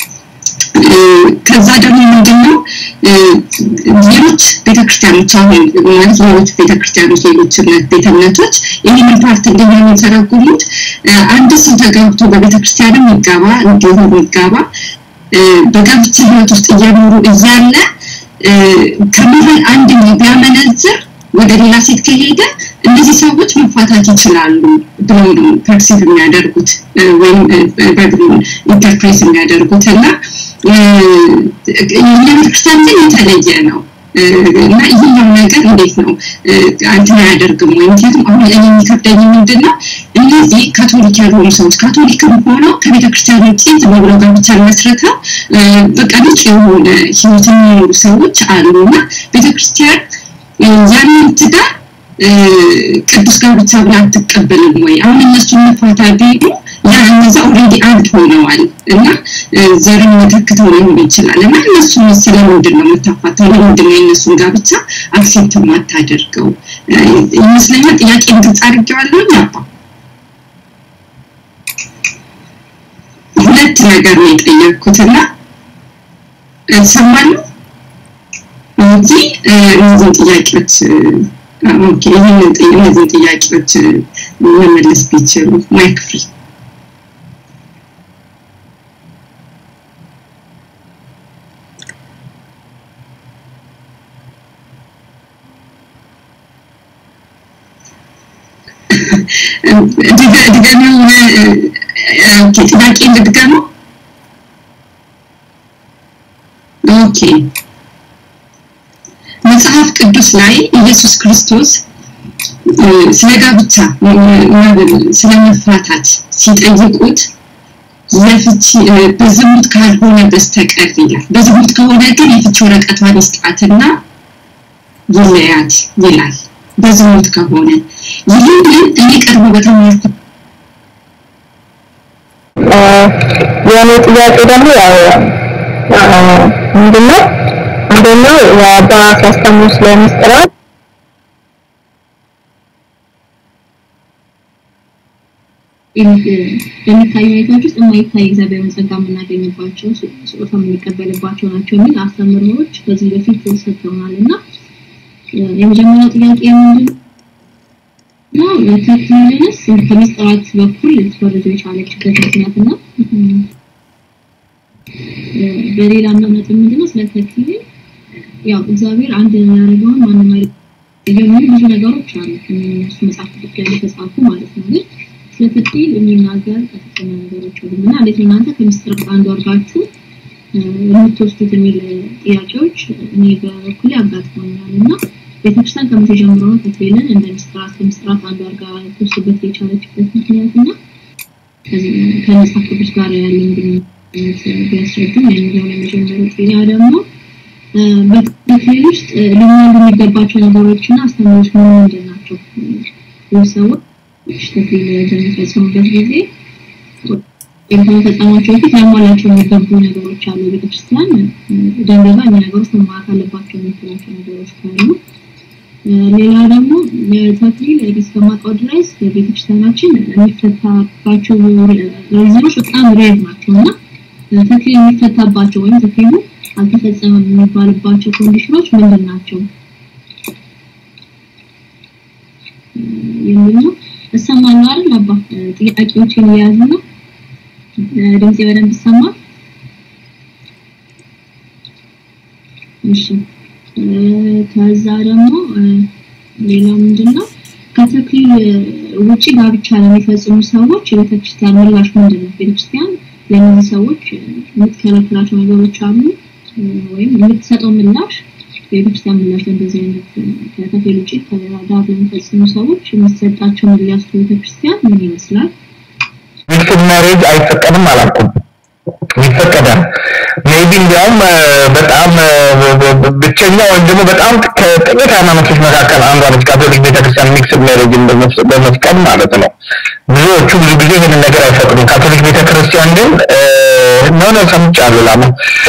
ከዛ ደግሞ ምንድነው ሌሎች ቤተክርስቲያኖች አሁን ማለት ሌሎች ቤተክርስቲያኖች ሌሎች ቤተ እምነቶች ይህንን ፓርት እንዴት ነው የሚተረጉሙት? አንድ ሰው ተጋብቶ በቤተክርስቲያንም ይጋባ እንዲሁም ይጋባ በጋብቻ ህይወት ውስጥ እየኖሩ እያለ ከመሀል አንድ ቢያመነዝር ወደ ሌላ ሴት ከሄደ እነዚህ ሰዎች መፋታት ይችላሉ ብለው ነው ፐርሲቭ የሚያደርጉት ወይም ባይብሉን ኢንተርፕሬት የሚያደርጉት እና የቤተክርስቲያን ግን የተለየ ነው እና ይህኛው ነገር እንዴት ነው አንትን አያደርግም ወይ? ምክንያቱም አሁን እኔ የሚከብደኝ ምንድን ነው እነዚህ ካቶሊክ ያልሆኑ ሰዎች ካቶሊክም ሆነው ከቤተክርስቲያን ውጭ ዝም ብለው ጋብቻ መስርተው በቃ ንጹህ የሆነ ህይወት የሚኖሩ ሰዎች አሉ እና ቤተክርስቲያን ያንን ትዳር ቅዱስ ጋብቻ ብላ አትቀበልም ወይ? አሁን እነሱ መፋታ ቢሉ ያ እነዛ ኦልሬዲ አንድ ሆነዋል እና ዘርን ተክተው ሊሆን ይችላል እና እነሱ ስለምንድን ነው የምታፋታው? ለምንድን ነው የእነሱን ጋብቻ አክሴፕት የማታደርገው? ይመስለኛል ጥያቄን ግልጽ አድርጌዋለሁ። አባ ሁለት ነገር ነው የጠየቅኩትና ሰማለሁ እንጂ እነዚህን ጥያቄዎች ኦኬ ይህንን እነዚህን ጥያቄዎች መመለስ ቢችሉ ማይክ ፍሪ ድገሚው ጥያቄ ልድገመው ኦኬ መጽሐፍ ቅዱስ ላይ ኢየሱስ ክርስቶስ ስለ ጋብቻ ስለ መፋታት ሲጠይቁት የፍቺ በዝሙት ካልሆነ በስተቀር ይላል። በዝሙት ከሆነ ግን የፍቺ ወረቀቷን ይስጣትና ይለያት ይላል። በዝሙት ከሆነ ይህንን እኔ ቀድሞ በተማርኩ የእኔ ጥያቄ ደግሞ ያው ምንድነው አንደኛው የአባ ሲያስተምሩ ስለ ምስጢራት በሚታዩ ሁኔታዎች ውስጥ የማይታይ እግዚአብሔርን ጸጋ የምናገኝባቸው ስጦታ የምንቀበልባቸው ናቸው የሚል አስተምህሮዎች ከዚህ በፊት ሰጥተውናል እና የመጀመሪያው ጥያቄ ምንድን ነው ተክሊልንስ ከምስጢራት በኩል ልትፈርጀው የቻለችበት ምክንያት እና በሌላ እምነት ምንድነው ስለ ተክሊል ያው እግዚአብሔር አንድ ያደረገውን ማንም የሚሉ ብዙ ነገሮች አሉ እነሱ መጽሐፍ ቅዱስ ላይ የተጻፉ ማለት ነው ግን ስለ ተክሊል የሚናገር ከፍተኛ ነገሮች አሉ እና እንዴት እናንተ ከምስጢራት አንዱ አድርጋችሁ የምትወስዱት የሚል ጥያቄዎች እኔ በበኩሌ አጋጥሞኛል እና ቤተክርስቲያን ከመቼ ጀምሮ ነው ተክሊልን እንደ ምስጢራት ከምስጢራት አንዱ አድርጋ ትወስድበት የቻለችበት ምክንያት እና ከመጽሐፍ ቅዱስ ጋር ያለን ግንኙነት ቢያስረዱም የሚለውን የመጀመሪያው ጥያ ደግሞ በተክሊል ውስጥ ሊሟሉ የሚገባቸው ነገሮችና አስተምሮች ምን ምንድን ናቸው? ሰዎች ተክሊል በሚፈጽሙበት ጊዜ ወይም ከመፈጸማቸው በፊት ሊያሟላቸው የሚገቡ ነገሮች አሉ። ቤተክርስቲያን ደንገባ እኛ ነገሮች መሟላት አለባቸው የምትላቸው ነገሮች ካሉ ሌላ ደግሞ ተክሊል እስከማውቀው ድረስ ቤተክርስቲያናችን የሚፈታባቸው ሪዝኖች በጣም ሬር ናቸው እና ተክሊል የሚፈታባቸው ወይም ተክሊሉ አልተፈጸመም የሚባልባቸው ኮንዲሽኖች ምንድን ናቸው የሚል ነው። እሰማለሁ አይደል አባ? ጥያቄዎችን እየያዙ ነው። ድምጼ በደንብ ይሰማል? እሺ ከዛ ደግሞ ሌላ ምንድነው ከተክሊል ውጪ ጋብቻ ለሚፈጽሙ ሰዎች የቤተክርስቲያን ምላሽ ምንድን ነው? ቤተክርስቲያን ለእነዚህ ሰዎች የምትከለክላቸው ነገሮች አሉ ወይም የምትሰጠው ምላሽ የቤተክርስቲያን ምላሽ ለእንደዚህ አይነት ከተክሊል ውጪ ጋር ለሚፈጽሙ ሰዎች የሚሰጣቸው ምላሽ ከቤተክርስቲያን ምን ይመስላል? ሚክስድ ማሬጅ አይፈቀድም አላልኩም። ይፈቀዳል። ሜቢ እንዲያውም በጣም ብቸኛ ወይም ደግሞ በጣም ከጥቂት ሃይማኖቶች መካከል አንዷ ነች ካቶሊክ ቤተክርስቲያን ሚክስድ ሜሬጅን በመፍቀድ ማለት ነው። ብዙዎቹ ብዙ ጊዜ ይህንን ነገር አይፈቅዱም። ካቶሊክ ቤተክርስቲያን ግን ነው ነው ሰምቻለሁ ላሙ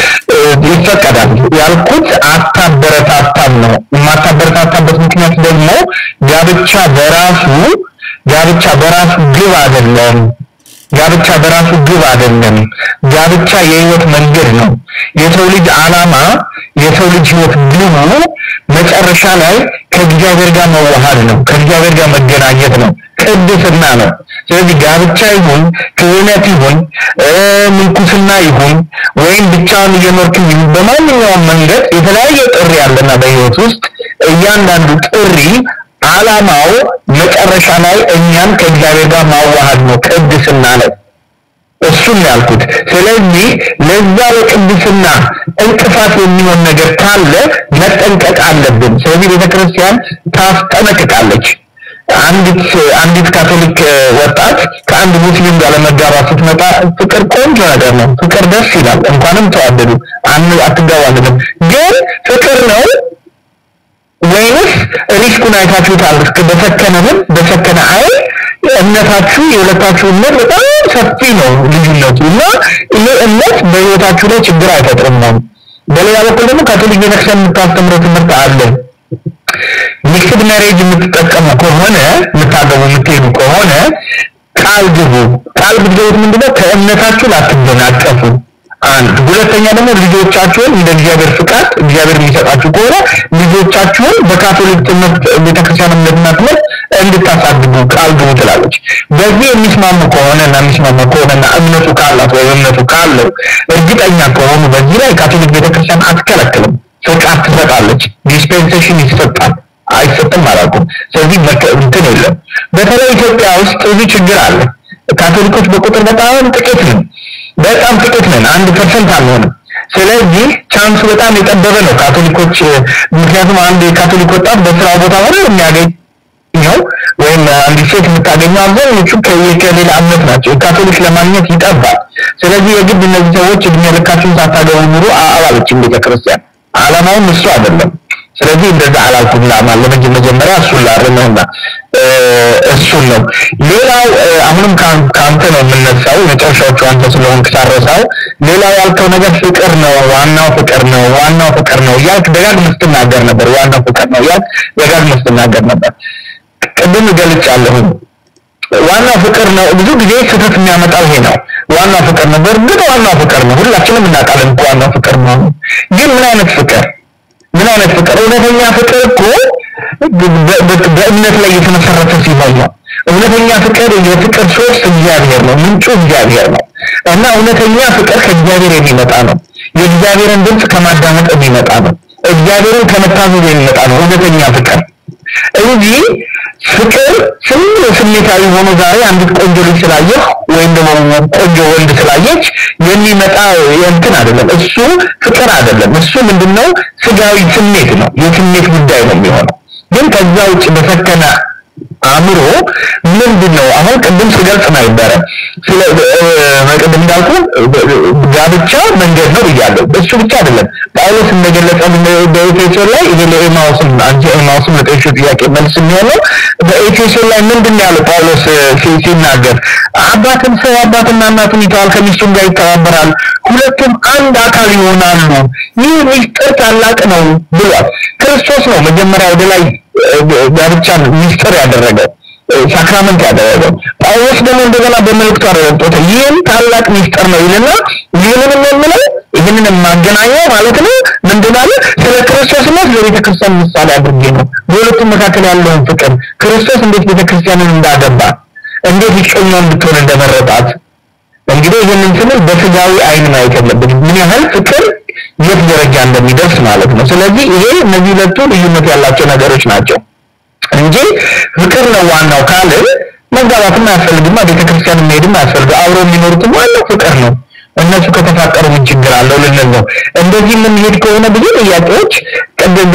ይፈቀዳል ያልኩት አታበረታታም ነው። የማታበረታታበት ምክንያት ደግሞ ጋብቻ በራሱ ጋብቻ በራሱ ግብ አይደለም። ጋብቻ በራሱ ግብ አይደለም። ጋብቻ የህይወት መንገድ ነው። የሰው ልጅ አላማ የሰው ልጅ ህይወት ግቡ መጨረሻ ላይ ከእግዚአብሔር ጋር መዋሃድ ነው። ከእግዚአብሔር ጋር መገናኘት ነው። ቅድስና ነው። ስለዚህ ጋብቻ ይሁን ክህነት ይሁን ምንኩስና ይሁን ወይም ብቻውን እየኖርክ ይሁን በማንኛውም መንገድ የተለያየ ጥሪ አለና በህይወት ውስጥ እያንዳንዱ ጥሪ አላማው መጨረሻ ላይ እኛን ከእግዚአብሔር ጋር ማዋሃድ ነው፣ ቅድስና ነው። እሱም ያልኩት። ስለዚህ ለዛ ለቅድስና እንቅፋት የሚሆን ነገር ካለ መጠንቀቅ አለብን። ስለዚህ ቤተክርስቲያን ታስጠነቅቃለች። አንዲት አንዲት ካቶሊክ ወጣት ከአንድ ሙስሊም ጋር ለመጋባት ስትመጣ ፍቅር ቆንጆ ነገር ነው። ፍቅር ደስ ይላል። እንኳንም ተዋደዱ አትጋባልንም። ግን ፍቅር ነው ወይንስ ሪስኩን አይታችሁታል? እስከ በሰከነ ምን በሰከነ አይን እምነታችሁ የሁለታችሁ እምነት በጣም ሰፊ ነው ልዩነቱ እና ይሄ እምነት በህይወታችሁ ላይ ችግር አይፈጥርም ነው። በሌላ በኩል ደግሞ ካቶሊክ ቤተክርስቲያን የምታስተምረው ትምህርት አለ። ሚክስድ ሜሬጅ የምትጠቀሙ ከሆነ የምታገቡ የምትሄዱ ከሆነ ቃል ግቡ። ቃል ብትገቡት ምንድነው? ከእምነታችሁ ላትደናቀፉ አንድ ሁለተኛ ደግሞ ልጆቻችሁን እንደ እግዚአብሔር ፍቃድ እግዚአብሔር የሚሰጣችሁ ከሆነ ልጆቻችሁን በካቶሊክ ትምህርት ቤተክርስቲያን እምነትና ትምህርት እንድታሳድጉ ቃል ግቡ ትላለች። በዚህ የሚስማሙ ከሆነ እና የሚስማሙ ከሆነና እምነቱ ካላት ወይም እምነቱ ካለው እርግጠኛ ከሆኑ በዚህ ላይ ካቶሊክ ቤተክርስቲያን አትከለክልም፣ ፍቃድ ትሰጣለች። ዲስፔንሴሽን ይሰጣል። አይሰጥም አላልኩም። ስለዚህ እንትን የለም። በተለይ ኢትዮጵያ ውስጥ ብዙ ችግር አለ። ካቶሊኮች በቁጥር በጣም ጥቂት ነን፣ በጣም ጥቂት ነን። አንድ ፐርሰንት አንሆንም። ስለዚህ ቻንሱ በጣም የጠበበ ነው ካቶሊኮች። ምክንያቱም አንድ የካቶሊክ ወጣት በስራ ቦታ ሁሉ የሚያገኘው ወይም አንዲት ሴት የምታገኘው አብዛኞቹ ከሌላ እምነት ናቸው። ካቶሊክ ለማግኘት ይጠባል። ስለዚህ የግድ እነዚህ ሰዎች እድሜ ልካቸውን ሳታገቡ ኑሩ አላለችም ቤተክርስቲያን። አላማውም እሱ አይደለም። ስለዚህ እንደዛ አላልኩም። ላማ ለመጀመሪያ እሱን ላርምህና እሱን ነው። ሌላው አሁንም ከአንተ ነው የምነሳው፣ የመጨረሻዎቹ አንተ ስለሆንክ ሳረሳው። ሌላው ያልከው ነገር ፍቅር ነው፣ ዋናው ፍቅር ነው፣ ዋናው ፍቅር ነው እያልክ ደጋግመህ ስትናገር ነበር። ዋናው ፍቅር ነው እያልክ ደጋግመህ ስትናገር ነበር። ቅድም ገልጫለሁኝ። ዋናው ፍቅር ነው። ብዙ ጊዜ ስህተት የሚያመጣው ይሄ ነው። ዋናው ፍቅር ነው። በእርግጥ ዋናው ፍቅር ነው። ሁላችንም እናውቃለን እኮ ዋናው ፍቅር ነው። ግን ምን አይነት ፍቅር ምን አይነት ፍቅር? እውነተኛ ፍቅር እኮ በእምነት ላይ የተመሰረተ ሲሆን ነው። እውነተኛ ፍቅር የፍቅር ሶርስ እግዚአብሔር ነው፣ ምንጩ እግዚአብሔር ነው እና እውነተኛ ፍቅር ከእግዚአብሔር የሚመጣ ነው። የእግዚአብሔርን ድምፅ ከማዳመጥ የሚመጣ ነው። እግዚአብሔርን ከመታዘዝ የሚመጣ ነው እውነተኛ ፍቅር እንጂ ፍቅር ስም ስሜታዊ ሆኖ ዛሬ አንዲት ቆንጆ ልጅ ስላየህ ወይም ደግሞ ቆንጆ ወንድ ስላየች የሚመጣ እንትን አይደለም። እሱ ፍቅር አይደለም። እሱ ምንድነው? ስጋዊ ስሜት ነው። የስሜት ጉዳይ ነው የሚሆነው። ግን ከዛ ውጭ በሰከነ አእምሮ ምንድን ነው? አሁን ቅድም ስገልጽ ነበረ ስለ ቅድም እንዳልኩ ጋብቻ መንገድ ነው ብያለሁ። እሱ ብቻ አይደለም ጳውሎስ እንደገለጸ በኤፌሶን ላይ ይሄ ለኤማውስም አንቺ ኤማውስም ለጠየቅሽው ጥያቄ መልስ የሚሆነው በኤፌሶን ላይ ምንድን ነው ያለው ጳውሎስ ሲናገር አባትን ሰው አባትና እናቱን ይተዋል፣ ከሚስቱም ጋር ይተባበራል፣ ሁለቱም አንድ አካል ይሆናሉ። ይህ ሚስጥር ታላቅ ነው ብሏል። ክርስቶስ ነው መጀመሪያ ወደ ላይ ጋብቻን ሚስጥር ያደረገው ሳክራመንት ያደረገው። ጳውሎስ ደግሞ እንደገና በመልእክቱ አረጋግጦታል። ይህም ታላቅ ሚስጥር ነው ይልና ይህንን የምለው ይህንን የማገናኘው ማለት ነው ምንድን አለ ስለ ክርስቶስና ስለ ቤተ ክርስቲያን ምሳሌ አድርጌ ነው። በሁለቱም መካከል ያለውን ፍቅር ክርስቶስ እንዴት ቤተ ክርስቲያንን እንዳገባ እንዴት ይቀኛው እንድትሆን እንደመረጣት እንግዲህ ይህንን ስንል በስጋዊ አይን ማየት የለብንም። ምን ያህል ፍቅር የት ደረጃ እንደሚደርስ ማለት ነው። ስለዚህ ይሄ እነዚህ ሁለቱ ልዩነት ያላቸው ነገሮች ናቸው እንጂ ፍቅር ነው ዋናው ካለ መጋባትም አያስፈልግማ፣ ቤተክርስቲያን መሄድም አያስፈልግ። አብረው የሚኖሩትም ዋናው ፍቅር ነው። እነሱ ከተፋቀሩ ምን ችግር አለው ልንል ነው። እንደዚህ የምንሄድ ከሆነ ብዙ ጥያቄዎች ቅድም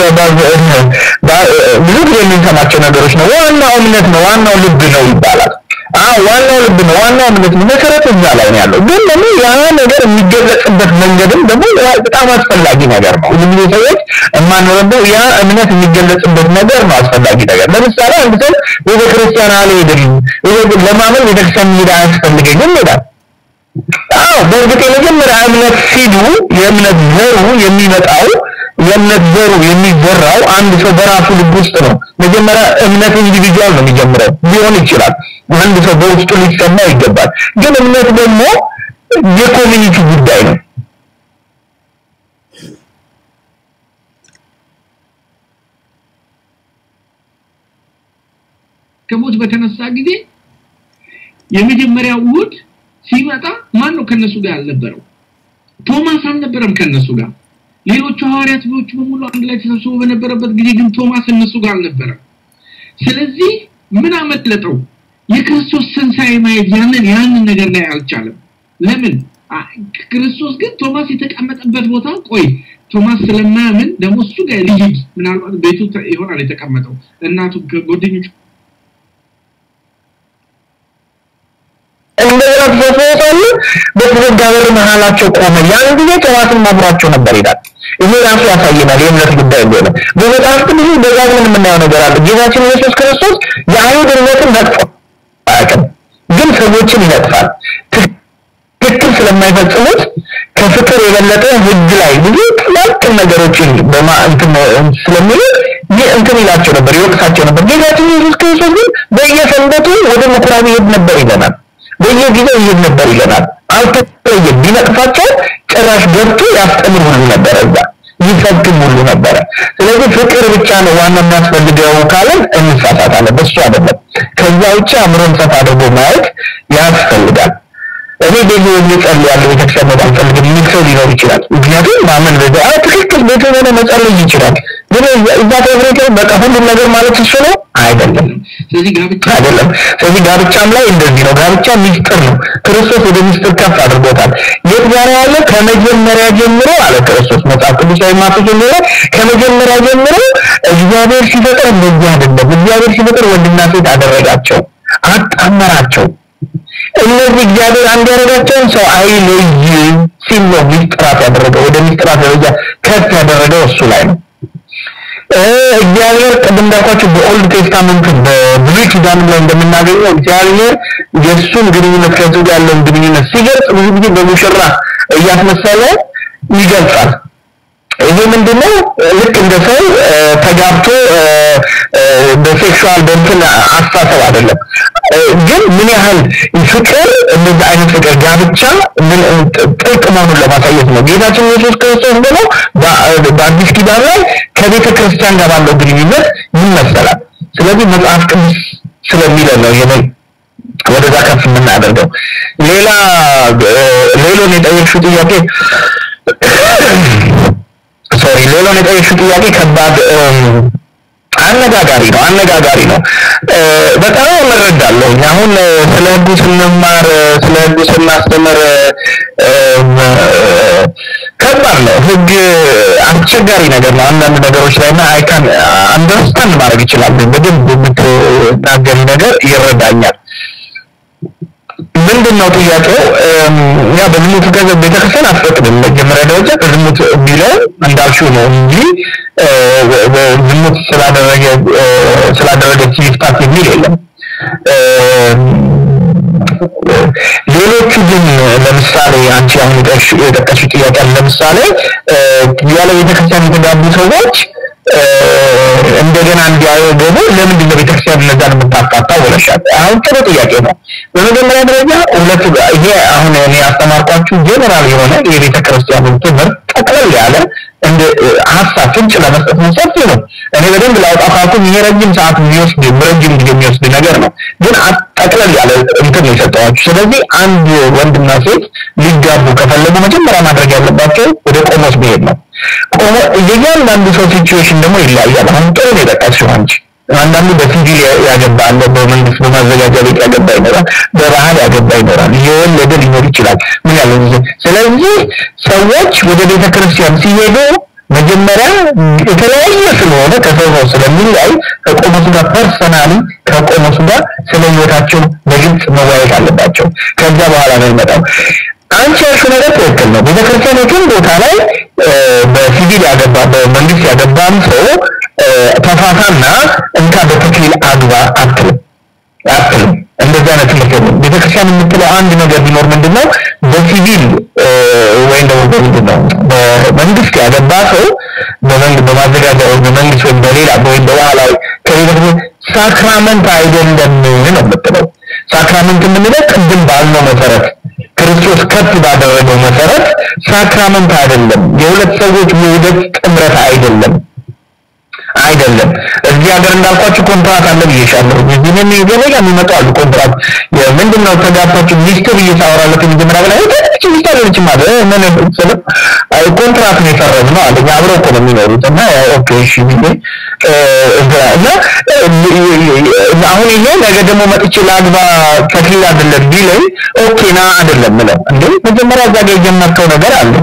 ብዙ ጊዜ የምንሰማቸው ነገሮች ነው። ዋናው እምነት ነው፣ ዋናው ልብ ነው ይባላል። አዎ ዋናው ልብ ነው፣ ዋናው እምነት ነው። መሰረት እዛ ላይ ነው ያለው። ግን ደግሞ ያ ነገር የሚገለጽበት መንገድም ደግሞ በጣም አስፈላጊ ነገር ነው። ብዙ ጊዜ ሰዎች የማንረዳው ያ እምነት የሚገለጽበት ነገር ነው አስፈላጊ ነገር። ለምሳሌ አንድ ሰው ቤተክርስቲያን አልሄድም ለማመን ቤተክርስቲያን መሄድ አያስፈልገኝም ይላል። አዎ በእርግጥ የመጀመሪያ እምነት ሲሉ የእምነት ዘሩ የሚመጣው የእምነት ዘሩ የሚዘራው አንድ ሰው በራሱ ልብ ውስጥ ነው። መጀመሪያ እምነት ኢንዲቪጁዋል ነው የሚጀምረው ሊሆን ይችላል። አንድ ሰው በውስጡ ሊሰማ ይገባል። ግን እምነት ደግሞ የኮሚኒቲ ጉዳይ ነው። ከሞት በተነሳ ጊዜ የመጀመሪያው እሑድ ሲመጣ ማን ነው ከነሱ ጋር ያልነበረው? ቶማስ አልነበረም ከነሱ ጋር። ሌሎቹ ሐዋርያት ቢዎች በሙሉ አንድ ላይ ተሰብስበው በነበረበት ጊዜ ግን ቶማስ እነሱ ጋር አልነበረም። ስለዚህ ምን አመለጠው? የክርስቶስ ትንሣኤ ማየት ያንን ያንን ነገር ላይ አልቻለም። ለምን? ክርስቶስ ግን ቶማስ የተቀመጠበት ቦታ ቆይ ቶማስ ስለማያምን ደግሞ እሱ ጋር ልሂድ፣ ምናልባት ቤቱ ይሆናል የተቀመጠው እናቱ ከጓደኞቹ እንደገና ተሰብስበው በተዘጋ በር መሀላቸው ቆመ። ያን ጊዜ ቶማስም አብሯቸው ነበር ይላል። ይሄ ራሱ ያሳየናል የእምነት ጉዳይ እንደሆነ። በመጽሐፍ ቅዱስ ደጋግመን የምናየው ነገር አለ። ጌታችን ኢየሱስ ክርስቶስ የአይሁድ እምነትን ነቅፎ አያውቅም፣ ግን ሰዎችን ይነቅፋል። ትክክል ስለማይፈጽሙት ከፍቅር የበለጠ ሕግ ላይ ብዙ ጥላቅን ነገሮችን በማ እንትን ስለሚሉ ይህ እንትን ይላቸው ነበር፣ ይወቅሳቸው ነበር። ጌታችን ኢየሱስ ክርስቶስ ግን በየሰንበቱ ወደ ምኩራብ ይሄድ ነበር ይለናል። በየጊዜው ይሄድ ነበር ይለናል። አልተለየም። ቢነቅፋቸው ጭራሽ ገብቶ ያስተምር ሁሉ ነበረ እዛ ይሰብክም ሁሉ ነበረ። ስለዚህ ፍቅር ብቻ ነው ዋና የሚያስፈልገው ካለን እንሳሳታለን። በሱ አይደለም። ከዛ ውጭ አእምሮን ሰፋ አድርጎ ማየት ያስፈልጋል። እኔ ቤት ሆኜ ጸልያለሁ ቤተክርስቲያን መሄድ አልፈልግም የሚል ሰው ሊኖር ይችላል። ምክንያቱም ማመን በዛ አዎ ትክክል ቤት ሆነ መጸለይ ይችላል። ግን እዛ ተብሬት በቃ ሁሉም ነገር ማለት እሱ ነው አይደለም። ስለዚህ ጋብቻ አይደለም። ስለዚህ ጋብቻም ላይ እንደዚህ ነው። ጋብቻ ሚስጥር ነው። ክርስቶስ ወደ ሚስጥር ከፍ አድርጎታል። የት ጋር ያለ ከመጀመሪያ ጀምሮ አለ ክርስቶስ መጽሐፍ ቅዱሳዊ ማቱ ጀምሮ ከመጀመሪያ ጀምሮ እግዚአብሔር ሲፈጥር እንደዚህ አይደለም። እግዚአብሔር ሲፈጥር ወንድና ሴት አደረጋቸው፣ አጣመራቸው። እነዚህ እግዚአብሔር አንድ ያደረጋቸውን ሰው አይለይ ሲል ነው ሚስጥራት ያደረገው። ወደ ሚስጥራት ደረጃ ከፍ ያደረገው እሱ ላይ ነው። እግዚአብሔር ቅድም እንዳልኳቸው በኦልድ ቴስታመንት በብሉይ ኪዳን ላይ እንደምናገኘው እግዚአብሔር የእሱን ግንኙነት ከህዝቡ ጋር ያለውን ግንኙነት ሲገልጽ ብዙ ጊዜ በሙሽራ እያስመሰለ ይገልጻል። ይሄ ምንድነው? ልክ እንደ ሰው ተጋብቶ በሴክሹዋል በእንትን አስተሳሰብ አይደለም። ግን ምን ያህል ፍቅር እንደዚህ አይነት ፍቅር ጋብቻ ምን ጥልቅ መሆኑን ለማሳየት ነው። ጌታችን ኢየሱስ ክርስቶስ ደግሞ በአዲስ ኪዳን ላይ ከቤተ ክርስቲያን ጋር ባለው ግንኙነት ይመሰላል። ስለዚህ መጽሐፍ ቅዱስ ስለሚለን ነው ይሄንን ወደዛ ከፍ የምናደርገው። ሌላ ሌሎን የጠየቅሽው ጥያቄ ሶሪ ሌሎን የጠየቅሽው ጥያቄ ከባድ አነጋጋሪ ነው አነጋጋሪ ነው። በጣም እረዳለሁ። አሁን ስለ ህጉ ስንማር ስለ ህጉ ስናስተምር ከባድ ነው። ህግ አስቸጋሪ ነገር ነው አንዳንድ ነገሮች ላይ እና አይካን አንደርስታንድ ማድረግ ይችላል። በደንብ የምትናገሪ ነገር ይረዳኛል። ምንድን ነው ጥያቄው? ያ በዝሙት ገንዘብ ቤተክርስቲያን አትፈቅድም። መጀመሪያ ደረጃ በዝሙት ቢለው እንዳልሽው ነው እንጂ ዝሙት ስላደረገ ስላደረገች ይፍታት የሚል የለም። ሌሎቹ ግን ለምሳሌ አንቺ አሁን የጠቀሽው ጥያቄ ለምሳሌ ያለ ቤተክርስቲያን የተጋቡ ሰዎች እንደገና እንዲያገቡ ለምንድን ነው ቤተክርስቲያን እነዛን የምታፋታው ብለሻል። አሁን ጥሩ ጥያቄ ነው። በመጀመሪያ ደረጃ ሁለት ይሄ አሁን እኔ ያስተማርኳችሁ ጀነራል የሆነ የቤተክርስቲያንን ትምህርት ጠቅለል ያለ እንደ ሀሳብ ፍንጭ ለመስጠት ነው። ሰፊ ነው። እኔ በደንብ ላውጣ ካልኩኝ ይሄ ረጅም ሰዓት የሚወስድ ረጅም ጊዜ የሚወስድ ነገር ነው። ግን ጠቅለል ያለ እንትን ነው የሰጠኋችሁ። ስለዚህ አንድ ወንድና ሴት ሊጋቡ ከፈለጉ መጀመሪያ ማድረግ ያለባቸው ወደ ቆሞስ መሄድ ነው። ቆሞ የእያንዳንዱ ሰው ሲቹዌሽን ደግሞ ይለያያል። አሁን ጥሩ ነው የጠቀስሽው አንቺ አንዳንዱ በሲቪል ያገባ አለ፣ በመንግስት በማዘጋጃ ቤት ያገባ ይኖራል፣ በባህል ያገባ ይኖራል፣ የወለደ ሊኖር ይችላል። ምን ያለ ስለዚህ ሰዎች ወደ ቤተ ክርስቲያን ሲሄዱ መጀመሪያ የተለያየ ስለሆነ ከሰው ሰው ስለሚለያይ ከቆሞሱ ጋር ፐርሰናሊ ከቆሞሱ ጋር ስለ ህይወታቸው በግልጽ መወያየት አለባቸው። ከዛ በኋላ ነው ይመጣው። አንቺ ያልሽው ነገር ትክክል ነው። ቤተክርስቲያን የትም ቦታ ላይ በሲቪል ያገባ በመንግስት ያገባም ሰው ተፋታና እንካ በተክሊል አግባ አትልም አትልም። እንደዚህ አይነት ትምህርት የለም። ቤተክርስቲያን የምትለው አንድ ነገር ቢኖር ምንድነው በሲቪል ወይም ደግሞ በምንድን ነው በመንግስት ያገባ ሰው በመንግስት በማዘጋጃ ወይም በመንግስት ወይም በሌላ ወይም በባህላዊ ከቤተክርስቲያን ሳክራመንት አይደለም ነው የምትለው። ሳክራመንት የምንለው ቅድም ባልነው መሰረት ክርስቶስ ከፍ ባደረገው መሰረት ሳክራመንት አይደለም። የሁለት ሰዎች ውህደት ጥምረት አይደለም አይደለም። እዚህ ሀገር እንዳልኳችሁ ኮንትራት አለ ብዬሻለሁ። እዚህ ምን ገበያ የሚመጡ አሉ ኮንትራት ምንድነው ተጋባችሁ ሚስት ብዬ ሳወራለት መጀመሪያ በላይ እቺ ሚስት አለች ማለት ምን ስለ ኮንትራት ነው የፈረምነው አለኝ። አብረው እኮ ነው የሚኖሩት እና ኦኬ እሺ ብዬ እና አሁን ይሄ ነገ ደግሞ መጥቼ ላግባ ተክሊል አይደለም ቢለኝ ኦኬ ና አይደለም ምለው እንዴ መጀመሪያ እዛ ጋር የጀመርከው ነገር አለ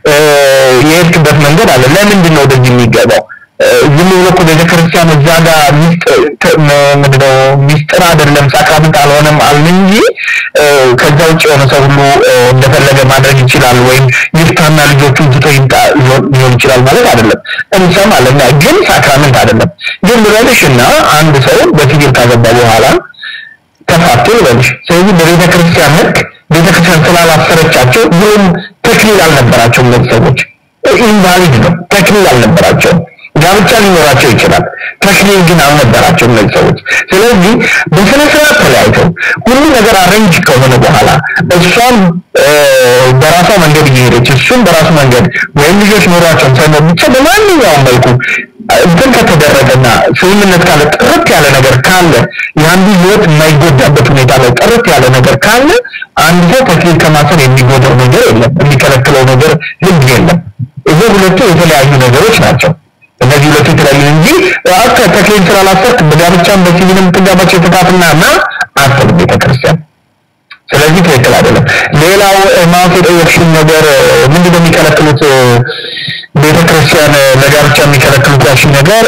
የሄድክበት መንገድ አለ ለምንድን ነው ወደዚህ የሚገባው ዝም ብሎ እኮ ቤተክርስቲያን እዛ ጋር ምንድነው ሚስጥር አይደለም ሳክራመንት አልሆነም አልን እንጂ ከዛ ውጭ የሆነ ሰው ሁሉ እንደፈለገ ማድረግ ይችላል ወይም ይፍታና ልጆቹን ትቶ ይምጣ ሊሆን ይችላል ማለት አይደለም እንሰማለን ግን ሳክራመንት አይደለም ግን ልበልሽና አንድ ሰው በሲቪል ካገባ በኋላ ተፋቱ ልበልሽ ስለዚህ በቤተ ክርስቲያን ህግ ቤተ ክርስቲያን ስላላሰረቻቸው ምንም ተክሊል አልነበራቸውም እነዚህ ሰዎች ኢንቫሊድ ነው ተክሊል አልነበራቸውም ጋብቻ ሊኖራቸው ይችላል ተክሊል ግን አልነበራቸው እነዚህ ሰዎች ስለዚህ በስነ ስርዓት ተለያይተው ሁሉ ነገር አሬንጅ ከሆነ በኋላ እሷም በራሷ መንገድ እየሄደች እሱም በራሱ መንገድ ወይም ልጆች ኖሯቸው ሳይኖር ብቻ በማንኛውም መልኩ እንትን ከተደረገና ስምምነት ካለ ጥርት ያለ ነገር ካለ የአንዱ ህይወት የማይጎዳበት ሁኔታ ላይ ጥርት ያለ ነገር ካለ አንድ ሰው ተክሊል ከማሰር የሚጎዳው ነገር የለም የሚከለክለው ነገር ህግ የለም ይሄ ሁለቱ የተለያዩ ነገሮች ናቸው እነዚህ ሁለቱ የተለያዩ እንጂ አከ ተክሊል ስላላሰርክ በጋብቻም በሲቪልም ትጋባቸው የተካትና እና አስብ ቤተክርስቲያን ስለዚህ ትክክል አይደለም ሌላው ማወቅ የጠየቅሽን ነገር ምንድነው የሚከለክሉት ቤተክርስቲያን ለጋብቻ የሚከለክሉት ያልሽኝ ነገር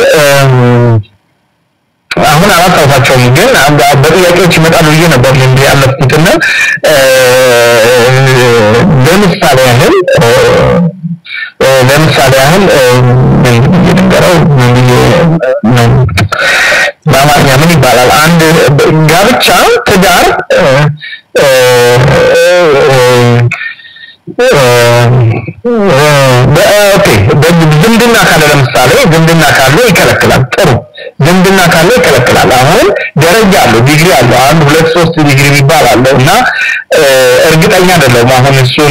አሁን አላስታውሳቸውም ግን በጥያቄዎች ይመጣሉ ብዬ ነበር እንዲ ያለፍኩትና ለምሳሌ ያህል ለምሳሌ ያህል ምን ብዬ ልንገረው ምን ብዬ በአማርኛ ምን ይባላል አንድ ጋብቻ ትዳር ኦኬ ዝምድና ካለ ለምሳሌ ዝምድና ካለ ይከለክላል ጥሩ ዝምድና ካለ ይከለክላል አሁን ደረጃ አለው ዲግሪ አለው አንድ ሁለት ሶስት ዲግሪ የሚባል አለው እና እርግጠኛ አይደለሁም አሁን እሱን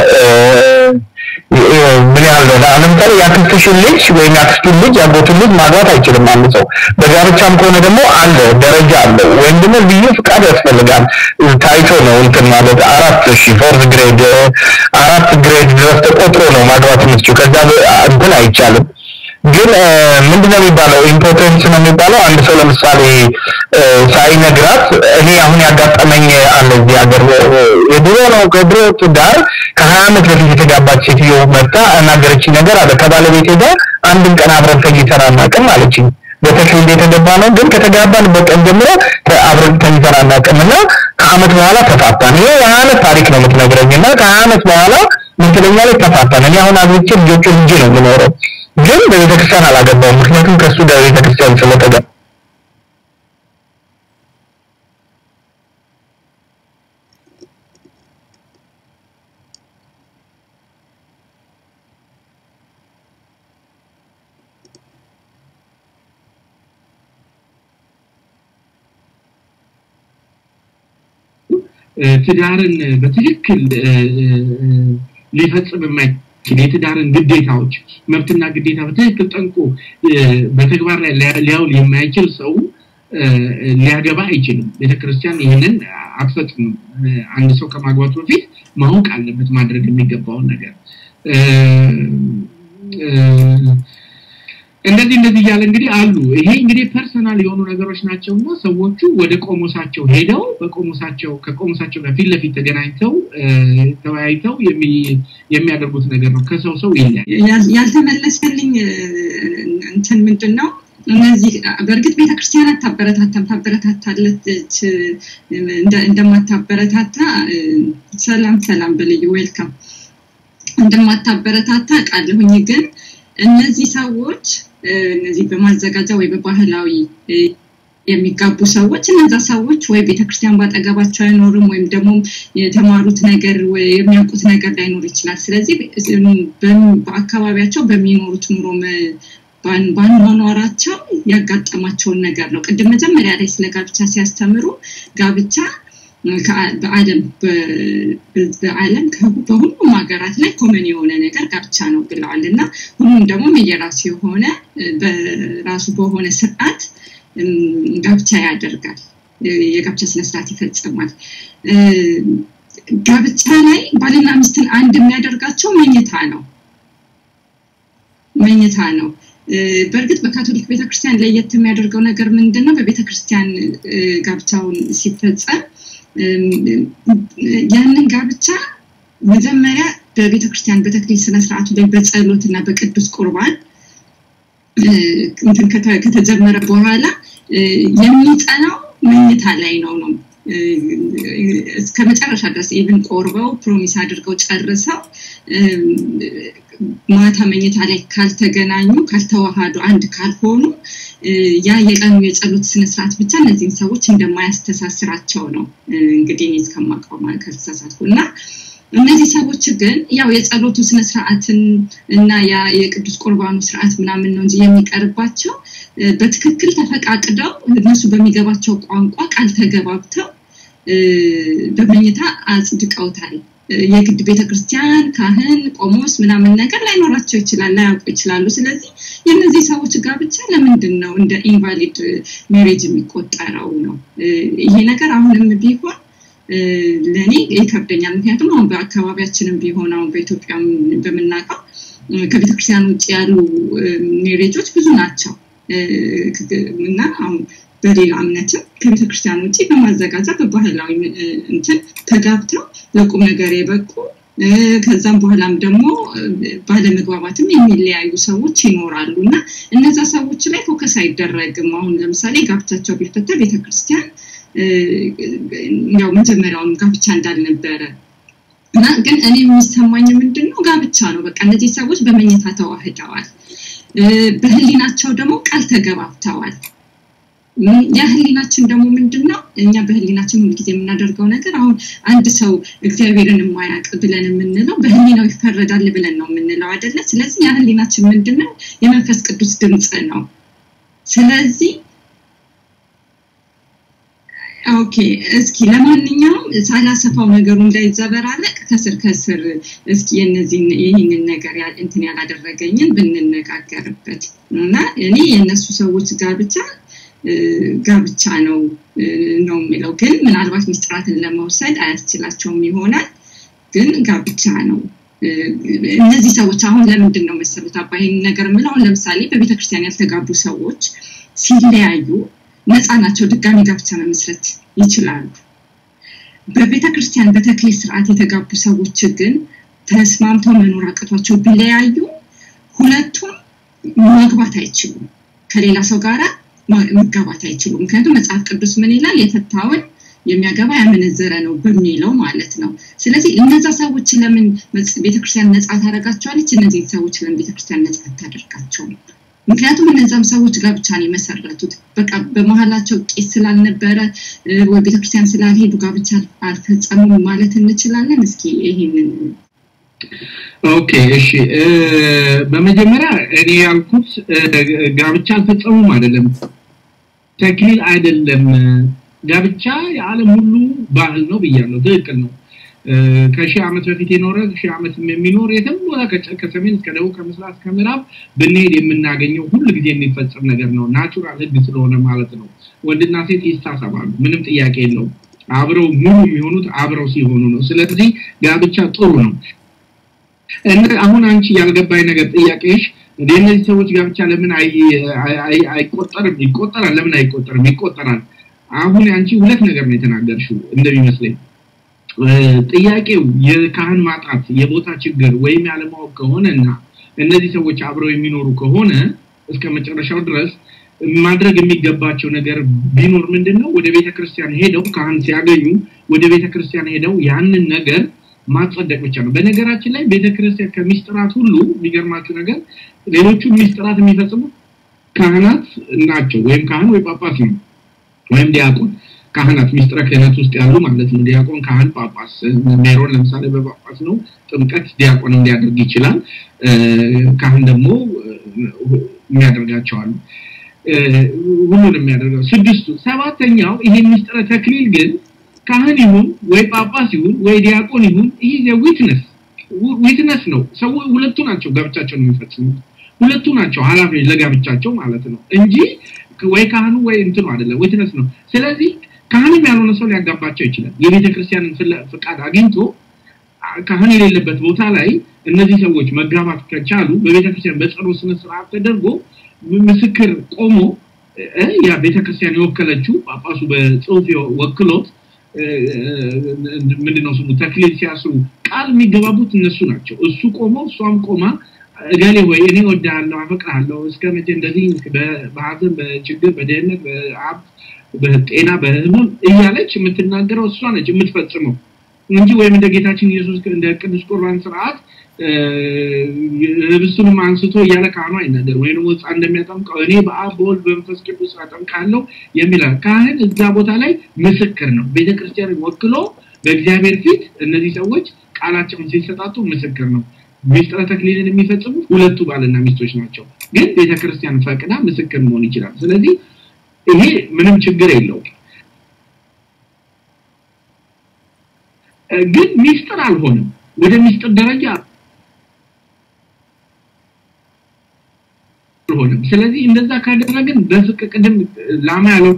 ምን ያህል ነው ለምሳሌ የአክስትሽን ልጅ ወይም የአክስቱን ልጅ ያጎቱን ልጅ ማግባት አይችልም አንድ ሰው በጋብቻም ከሆነ ደግሞ አለ ደረጃ አለው ወይም ደግሞ ልዩ ፍቃድ ያስፈልጋል ታይቶ ነው እንትን ማለት አራት እሺ ፎርዝ ግሬድ አራት ግሬድ ድረስ ተቆጥሮ ነው ማግባት የምትችው ከዛ እንትን አይቻልም ግን ምንድነው የሚባለው ኢምፖርተንስ ነው የሚባለው አንድ ሰው ለምሳሌ ሳይነግራት እኔ አሁን ያጋጠመኝ አለ እዚህ ሀገር የድሮ ነው ከድሮ ትዳር ከሀያ ዓመት በፊት የተጋባች ሴትዮ መጣ እናገረችኝ ነገር አለ ከባለቤቴ ጋር አንድም ቀን አብረን ተኝተን አናውቅም አለችኝ በተክሊል የተገባ ነው ግን ከተጋባንበት ቀን ጀምሮ አብረን ተኝተን አናውቅም እና ከአመት በኋላ ተፋታን ይሄ የሀያ ዓመት ታሪክ ነው የምትነግረኝ እና ከሀያ ዓመት በኋላ ምትለኛ ላይ ተፋታን እኔ አሁን አግብቼ ልጆቹ ልጄ ነው የምኖረው ግን በቤተክርስቲያን አላገባውም ምክንያቱም ከእሱ ጋር ቤተክርስቲያን ስለተጋ ትዳርን በትክክል ሊፈጽም የማይችል የትዳርን ግዴታዎች መብትና ግዴታ በትክክል ጠንቆ በተግባር ላይ ሊያውል የማይችል ሰው ሊያገባ አይችልም። ቤተክርስቲያን ይህንን አትፈጽምም። አንድ ሰው ከማግባቱ በፊት ማወቅ አለበት ማድረግ የሚገባውን ነገር እንደዚህ እንደዚህ እያለ እንግዲህ አሉ። ይሄ እንግዲህ ፐርሰናል የሆኑ ነገሮች ናቸው እና ሰዎቹ ወደ ቆሞሳቸው ሄደው በቆሞሳቸው ከቆሞሳቸው ጋር ፊት ለፊት ተገናኝተው ተወያይተው የሚያደርጉት ነገር ነው። ከሰው ሰው ይለያል። ያልተመለሰልኝ እንትን ምንድን ነው? እነዚህ በእርግጥ ቤተክርስቲያን አታበረታታም፣ ታበረታታለች እንደማታበረታታ ሰላም ሰላም በልዩ ዌልካም እንደማታበረታታ ቃለሁኝ ግን እነዚህ ሰዎች እነዚህ በማዘጋጃ ወይ በባህላዊ የሚጋቡ ሰዎች እነዛ ሰዎች ወይ ቤተክርስቲያን ባጠገባቸው አይኖርም ወይም ደግሞ የተማሩት ነገር የሚያውቁት ነገር ላይኖር ይችላል። ስለዚህ በአካባቢያቸው በሚኖሩት ኑሮ ባኗኗራቸው ያጋጠማቸውን ነገር ነው። ቅድም መጀመሪያ ላይ ስለ ጋብቻ ሲያስተምሩ ጋብቻ በአለም በአለም በሁሉም ሀገራት ላይ ኮመን የሆነ ነገር ጋብቻ ነው ብለዋል እና ሁሉም ደግሞ የራሱ የሆነ በራሱ በሆነ ስርዓት ጋብቻ ያደርጋል የጋብቻ ስነስርዓት ይፈጽማል ጋብቻ ላይ ባልና ሚስትን አንድ የሚያደርጋቸው መኝታ ነው መኝታ ነው በእርግጥ በካቶሊክ ቤተክርስቲያን ለየት የሚያደርገው ነገር ምንድን ነው በቤተክርስቲያን ጋብቻውን ሲፈጸም ያንን ጋብቻ መጀመሪያ በቤተ ክርስቲያን በተክሊል ስነስርዓቱ ላይ በጸሎት እና በቅዱስ ቁርባን እንትን ከተጀመረ በኋላ የሚጸናው መኝታ ላይ ነው ነው እስከ መጨረሻ ድረስ ኢቭን ቆርበው ፕሮሚስ አድርገው ጨርሰው ማታ መኝታ ላይ ካልተገናኙ ካልተዋሃዱ አንድ ካልሆኑ ያ የቀኑ የጸሎት ስነስርዓት ብቻ እነዚህን ሰዎች እንደማያስተሳስራቸው ነው እንግዲህ እኔ እስከማውቀው ካልተሳሳትኩ እና እነዚህ ሰዎች ግን ያው የጸሎቱ ስነስርዓትን እና ያ የቅዱስ ቁርባኑ ስርዓት ምናምን ነው እንጂ የሚቀርባቸው በትክክል ተፈቃቅደው እነሱ በሚገባቸው ቋንቋ ቃል ተገባብተው በመኝታ አጽድቀውታል የግድ ቤተክርስቲያን ካህን ቆሞስ ምናምን ነገር ላይኖራቸው ይችላል ላያውቁ ይችላሉ ስለዚህ የእነዚህ ሰዎች ጋብቻ ለምንድን ነው እንደ ኢንቫሊድ ሜሬጅ የሚቆጠረው ነው ይሄ ነገር አሁንም ቢሆን ለእኔ ይከብደኛል ምክንያቱም አሁን በአካባቢያችንም ቢሆን አሁን በኢትዮጵያ በምናውቀው ከቤተክርስቲያን ውጭ ያሉ ሜሬጆች ብዙ ናቸው እና አሁን በሌላ እምነትም ከቤተክርስቲያን ውጭ በማዘጋጃ በባህላዊ እንትን ተጋብተው ለቁም ነገር የበቁ ከዛም በኋላም ደግሞ ባለመግባባትም የሚለያዩ ሰዎች ይኖራሉ እና እነዛ ሰዎች ላይ ፎከስ አይደረግም አሁን ለምሳሌ ጋብቻቸው ቢፈታ ቤተክርስቲያን ያው መጀመሪያውም ጋብቻ እንዳልነበረ እና ግን እኔ የሚሰማኝ ምንድን ነው ጋብቻ ነው በቃ እነዚህ ሰዎች በመኝታ ተዋህደዋል በህሊናቸው ደግሞ ቃል ተገባብተዋል ያ ህሊናችን ደግሞ ምንድን ነው እኛ በህሊናችን ሁልጊዜ የምናደርገው ነገር አሁን አንድ ሰው እግዚአብሔርን የማያውቅ ብለን የምንለው በህሊናው ይፈረዳል ብለን ነው የምንለው አይደለ ስለዚህ ያ ህሊናችን ምንድን ነው የመንፈስ ቅዱስ ድምፅ ነው ስለዚህ ኦኬ እስኪ ለማንኛውም ሳላሰፋው ነገሩ እንዳይዘበራለቅ ከስር ከስር እስኪ የነዚህን ይህንን ነገር እንትን ያላደረገኝን ብንነጋገርበት እና እኔ የእነሱ ሰዎች ጋብቻ ጋብቻ ነው ነው የሚለው ግን ምናልባት ሚስጥራትን ለመውሰድ አያስችላቸውም ይሆናል ግን ጋብቻ ነው እነዚህ ሰዎች አሁን ለምንድን ነው መሰሉት አባ ይህን ነገር የምለው አሁን ለምሳሌ በቤተክርስቲያን ያልተጋቡ ሰዎች ሲለያዩ ነፃ ናቸው ድጋሚ ጋብቻ መመስረት ይችላሉ በቤተ ክርስቲያን በተክሊል ስርዓት የተጋቡ ሰዎች ግን ተስማምተው መኖር አቅቷቸው ቢለያዩ ሁለቱም መግባት አይችሉም ከሌላ ሰው ጋራ መጋባት አይችሉም ምክንያቱም መጽሐፍ ቅዱስ ምን ይላል የፈታውን የሚያገባ ያመነዘረ ነው በሚለው ማለት ነው ስለዚህ እነዛ ሰዎች ለምን ቤተክርስቲያን ነጻ ታደርጋቸዋለች እነዚህ ሰዎች ለምን ቤተክርስቲያን ነጻ ታደርጋቸውም ምክንያቱም እነዛም ሰዎች ጋብቻ ነው የመሰረቱት በቃ በመሀላቸው ቄስ ስላልነበረ ወይ ቤተክርስቲያን ስላልሄዱ ጋብቻ አልፈጸሙም ማለት እንችላለን እስኪ ይሄንን ኦኬ እሺ በመጀመሪያ እኔ ያልኩት ጋብቻ አልፈጸሙም አይደለም ተክሊል አይደለም ጋብቻ የዓለም ሁሉ ባህል ነው ብያለሁ ትክክል ነው ከሺህ ዓመት በፊት የኖረ ሺህ ዓመት የሚኖር የትም ቦታ ከሰሜን እስከ ደቡብ ከምስራቅ እስከ ምዕራብ ብንሄድ የምናገኘው ሁሉ ጊዜ የሚፈጸም ነገር ነው ናቹራል ህግ ስለሆነ ማለት ነው ወንድና ሴት ይሳሰባሉ ምንም ጥያቄ የለውም አብረው ሙሉ የሚሆኑት አብረው ሲሆኑ ነው ስለዚህ ጋብቻ ጥሩ ነው አሁን አንቺ ያልገባኝ ነገር ጥያቄሽ እነዚህ ሰዎች ጋብቻ ለምን አይቆጠርም ይቆጠራል ለምን አይቆጠርም ይቆጠራል አሁን አንቺ ሁለት ነገር ነው የተናገርሽው እንደሚመስለኝ ጥያቄው የካህን ማጣት የቦታ ችግር ወይም ያለማወቅ ከሆነ እና እነዚህ ሰዎች አብረው የሚኖሩ ከሆነ እስከ መጨረሻው ድረስ ማድረግ የሚገባቸው ነገር ቢኖር ምንድነው ወደ ቤተክርስቲያን ሄደው ካህን ሲያገኙ ወደ ቤተክርስቲያን ሄደው ያንን ነገር ማጸደቅ ብቻ ነው በነገራችን ላይ ቤተክርስቲያን ከሚስጥራት ሁሉ የሚገርማችሁ ነገር ሌሎቹ ሚስጥራት የሚፈጽሙ ካህናት ናቸው ወይም ካህን ወይ ጳጳስ ነው ወይም ዲያቆን ካህናት ሚስጥረ ክህነት ውስጥ ያሉ ማለት ነው ዲያቆን ካህን ጳጳስ ሜሮን ለምሳሌ በጳጳስ ነው ጥምቀት ዲያቆንም ሊያደርግ ይችላል ካህን ደግሞ የሚያደርጋቸው አሉ ሁሉንም የሚያደርገው ስድስቱ ሰባተኛው ይሄ ሚስጥረ ተክሊል ግን ካህን ይሁን ወይ ጳጳስ ይሁን ወይ ዲያቆን ይሁን ይሄ ዊትነስ ዊትነስ ነው ሰው ሁለቱ ናቸው ጋብቻቸውን የሚፈጽሙት ሁለቱ ናቸው ኃላፊዎች ለጋብቻቸው ማለት ነው እንጂ ወይ ካህኑ ወይ እንትኑ አይደለም ዊትነስ ነው ስለዚህ ካህንም ያልሆነ ሰው ሊያጋባቸው ይችላል የቤተ ክርስቲያንን ፍቃድ አግኝቶ ካህን የሌለበት ቦታ ላይ እነዚህ ሰዎች መጋባት ከቻሉ በቤተ ክርስቲያን በጸሎት ስነ ስርዓት ተደርጎ ምስክር ቆሞ ያ ቤተ ክርስቲያን የወከለችው ጳጳሱ በጽሁፍ ወክሎት ምንድነው ስሙ ተክሊል ሲያስሩ ቃል የሚገባቡት እነሱ ናቸው እሱ ቆሞ እሷም ቆማ እገሌ ወይ እኔ ወዳለሁ አፈቅራለሁ እስከ መቼ እንደዚህ በሀዘን በችግር በደህንነት በሀብት በጤና በህመም እያለች የምትናገረው እሷ ነች የምትፈጽመው እንጂ ወይም እንደ ጌታችን ኢየሱስ እንደ ቅዱስ ቁርባን ስርዓት ህብስቱንም አንስቶ እያለ ካህኑ አይናገር ወይም ህፃ እንደሚያጠምቀው እኔ በአብ በወልድ በመንፈስ ቅዱስ አጠምቃለሁ የሚላል ካህን እዛ ቦታ ላይ ምስክር ነው ቤተክርስቲያንን ወክሎ በእግዚአብሔር ፊት እነዚህ ሰዎች ቃላቸውን ሲሰጣጡ ምስክር ነው ሚስጥረ ተክሊልን የሚፈጽሙት ሁለቱ ባልና ሚስቶች ናቸው ግን ቤተክርስቲያን ፈቅዳ ምስክር መሆን ይችላል ስለዚህ ይሄ ምንም ችግር የለውም ግን ሚስጥር አልሆነም ወደ ሚስጥር ደረጃ አልሆነም ስለዚህ እንደዛ ካደረግን በፍቅ ቅድም ላማ ያለው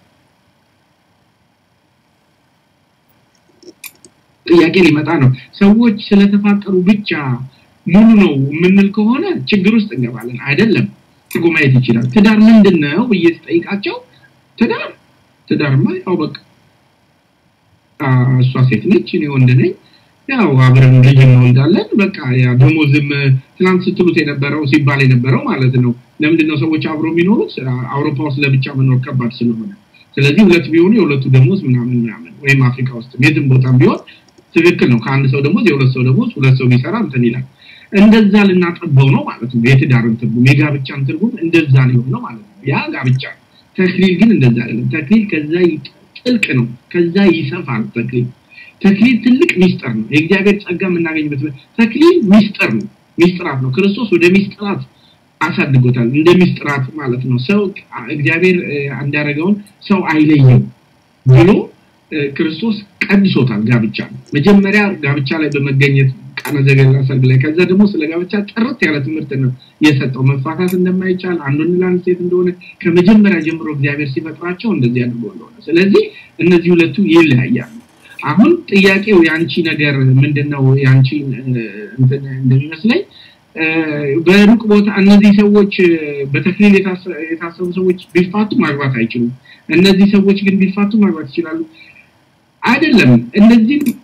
ጥያቄ ሊመጣ ነው ሰዎች ስለተፋቀሩ ብቻ ሙሉ ነው የምንል ከሆነ ችግር ውስጥ እንገባለን አይደለም ትርጉ ማየት ይችላል ትዳር ምንድን ነው ብዬ ስጠይቃቸው ትዳር ትዳርማ ያው በቃ እሷ ሴት ነች እኔ ወንድ ነኝ ያው አብረን ልጅ እንወልዳለን በቃ ያ ደሞዝም ትናንት ስትሉት የነበረው ሲባል የነበረው ማለት ነው ለምንድነው ሰዎች አብሮ የሚኖሩት አውሮፓ ውስጥ ለብቻ መኖር ከባድ ስለሆነ ስለዚህ ሁለት ቢሆኑ የሁለቱ ደሞዝ ምናምን ምናምን ወይም አፍሪካ ውስጥ የትም ቦታም ቢሆን ትክክል ነው ከአንድ ሰው ደሞዝ የሁለት ሰው ደሞዝ ሁለት ሰው ቢሰራ እንትን ይላል እንደዛ ልናጠበው ነው ማለት ነው የትዳርን ትርጉም የጋብቻን ትርጉም እንደዛ ሊሆን ነው ማለት ነው ያ ጋብቻ ተክሊል ግን እንደዛ አይደለም ተክሊል ከዛ ጥልቅ ነው ከዛ ይሰፋል ተክሊል ተክሊል ትልቅ ሚስጥር ነው የእግዚአብሔር ጸጋ የምናገኝበት ተክሊል ሚስጥር ነው ሚስጥራት ነው ክርስቶስ ወደ ሚስጥራት አሳድጎታል እንደ ሚስጥራት ማለት ነው ሰው እግዚአብሔር እንዳደረገውን ሰው አይለየው ብሎ ክርስቶስ ቀድሶታል ጋብቻ መጀመሪያ ጋብቻ ላይ በመገኘት ቃነ ዘገሊላ ሰርግ ላይ ከዛ ደግሞ ስለ ጋብቻ ጥርት ያለ ትምህርት ነው የሰጠው መፋታት እንደማይቻል አንዱን ለአንድ ሴት እንደሆነ ከመጀመሪያ ጀምሮ እግዚአብሔር ሲፈጥራቸው እንደዚህ አድርጎ እንደሆነ ስለዚህ እነዚህ ሁለቱ ይለያያሉ አሁን ጥያቄው የአንቺ ነገር ምንድነው የአንቺ እንደሚመስለኝ በሩቅ ቦታ እነዚህ ሰዎች በተክሊል የታሰቡ ሰዎች ቢፋቱ ማግባት አይችሉም እነዚህ ሰዎች ግን ቢፋቱ ማግባት ይችላሉ አይደለም እነዚህ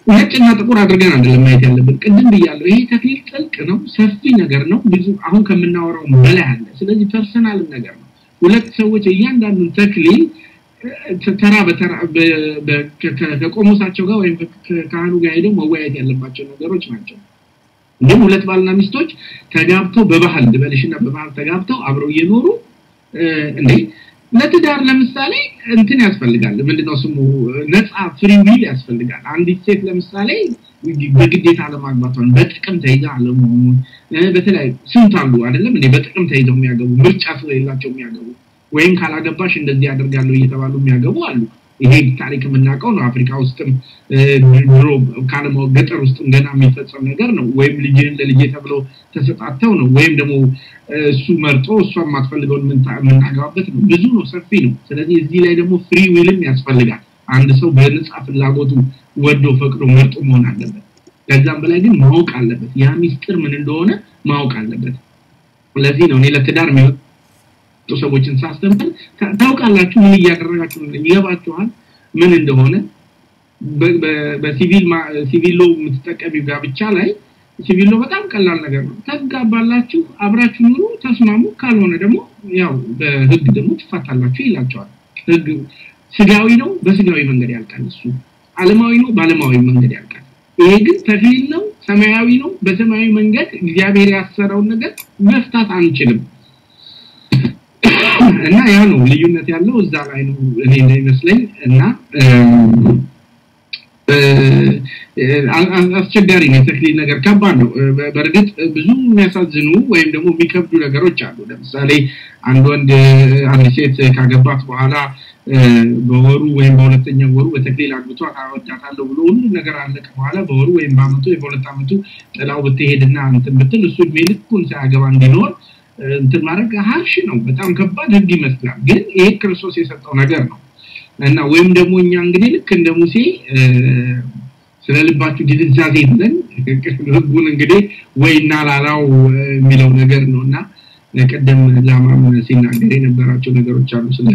ነጭና ጥቁር አድርገን አይደለም ማየት ያለብን። ቅድም ብያለሁ፣ ይሄ ተክሊል ጥልቅ ነው፣ ሰፊ ነገር ነው፣ ብዙ አሁን ከምናወራው በላይ አለ። ስለዚህ ፐርሰናል ነገር ነው። ሁለት ሰዎች እያንዳንዱን ተክሊል ተራ በተራ ከቆሞሳቸው ጋር ወይም ከካህኑ ጋር ሄደው መወያየት ያለባቸው ነገሮች ናቸው። እንዲሁም ሁለት ባልና ሚስቶች ተጋብተው በባህል ልበልሽና በባህል ተጋብተው አብረው እየኖሩ እንዴ ለትዳር ለምሳሌ እንትን ያስፈልጋል። ምንድነው ስሙ ነፃ ፍሪ ዊል ያስፈልጋል። አንዲት ሴት ለምሳሌ በግዴታ አለማግባቷን በጥቅም ተይዛ አለመሆኑን በተለያዩ ስንት አሉ አይደለም እንዴ በጥቅም ተይዘው የሚያገቡ ምርጫ ስለሌላቸው የሚያገቡ ወይም ካላገባሽ እንደዚህ ያደርጋለሁ እየተባሉ የሚያገቡ አሉ። ይሄ ታሪክ የምናውቀው ነው። አፍሪካ ውስጥም ድሮ ካለማወቅ ገጠር ውስጥም ገና የሚፈጸም ነገር ነው። ወይም ልጅህን ለልጄ ተብሎ ተሰጣተው ነው። ወይም ደግሞ እሱ መርጦ እሷ የማትፈልገውን የምናገባበት ነው። ብዙ ነው፣ ሰፊ ነው። ስለዚህ እዚህ ላይ ደግሞ ፍሪ ዊልም ያስፈልጋል። አንድ ሰው በነፃ ፍላጎቱ ወዶ ፈቅዶ መርጦ መሆን አለበት። ከዛም በላይ ግን ማወቅ አለበት። ያ ሚስጥር ምን እንደሆነ ማወቅ አለበት። ለዚህ ነው እኔ ለትዳር የሚወጡ ሰዎችን ሳስተምር ታውቃላችሁ ምን እያደረጋችሁ ነው ይገባችኋል ምን እንደሆነ በሲቪል ሲቪል ሎ የምትጠቀሚው ጋብቻ ላይ ሲቪል ሎ በጣም ቀላል ነገር ነው ተጋባላችሁ አብራችሁ ኑሩ ተስማሙ ካልሆነ ደግሞ ያው በህግ ደግሞ ትፋታላችሁ ይላቸዋል ህግ ስጋዊ ነው በስጋዊ መንገድ ያልቃል እሱ አለማዊ ነው በአለማዊ መንገድ ያልቃል ይሄ ግን ተክሊል ነው ሰማያዊ ነው በሰማያዊ መንገድ እግዚአብሔር ያሰረውን ነገር መፍታት አንችልም እና ያ ነው ልዩነት ያለው እዛ ላይ ነው እኔ እንደሚመስለኝ እና አስቸጋሪ ነው የተክሊል ነገር ከባድ ነው በእርግጥ ብዙ የሚያሳዝኑ ወይም ደግሞ የሚከብዱ ነገሮች አሉ ለምሳሌ አንድ ወንድ አንድ ሴት ካገባት በኋላ በወሩ ወይም በሁለተኛው ወሩ በተክሊል አግብቶ አወዳታለሁ ብሎ ሁሉ ነገር አለቀ በኋላ በወሩ ወይም በአመቱ ወይም በሁለት አመቱ ጥላው ብትሄድና እንትን ብትል እሱ እድሜ ልኩን ሳያገባ እንዲኖር እንትን ማድረግ ሀርሽ ነው በጣም ከባድ ህግ ይመስላል ግን ይሄ ክርስቶስ የሰጠው ነገር ነው እና ወይም ደግሞ እኛ እንግዲህ ልክ እንደ ሙሴ ስለ ልባችሁ ድንዛዜ ብለን ህጉን እንግዲህ ወይ እናላላው የሚለው ነገር ነው እና ቅድም ላማም ሲናገር የነበራቸው ነገሮች አሉ ስለ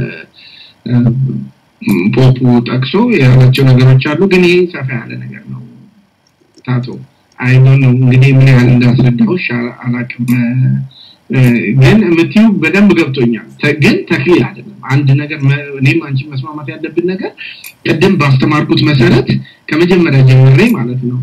ፖፑ ጠቅሶ ያላቸው ነገሮች አሉ ግን ይሄ ሰፋ ያለ ነገር ነው ታቶ አይዶን ነው እንግዲህ ምን ያህል እንዳስረዳሁሽ አላቅም ግን የምትዩ በደንብ ገብቶኛል ግን ተክሊል አይደለም አንድ ነገር እኔም አንቺ መስማማት ያለብን ነገር ቅድም ባስተማርኩት መሰረት ከመጀመሪያ ጀምሬ ማለት ነው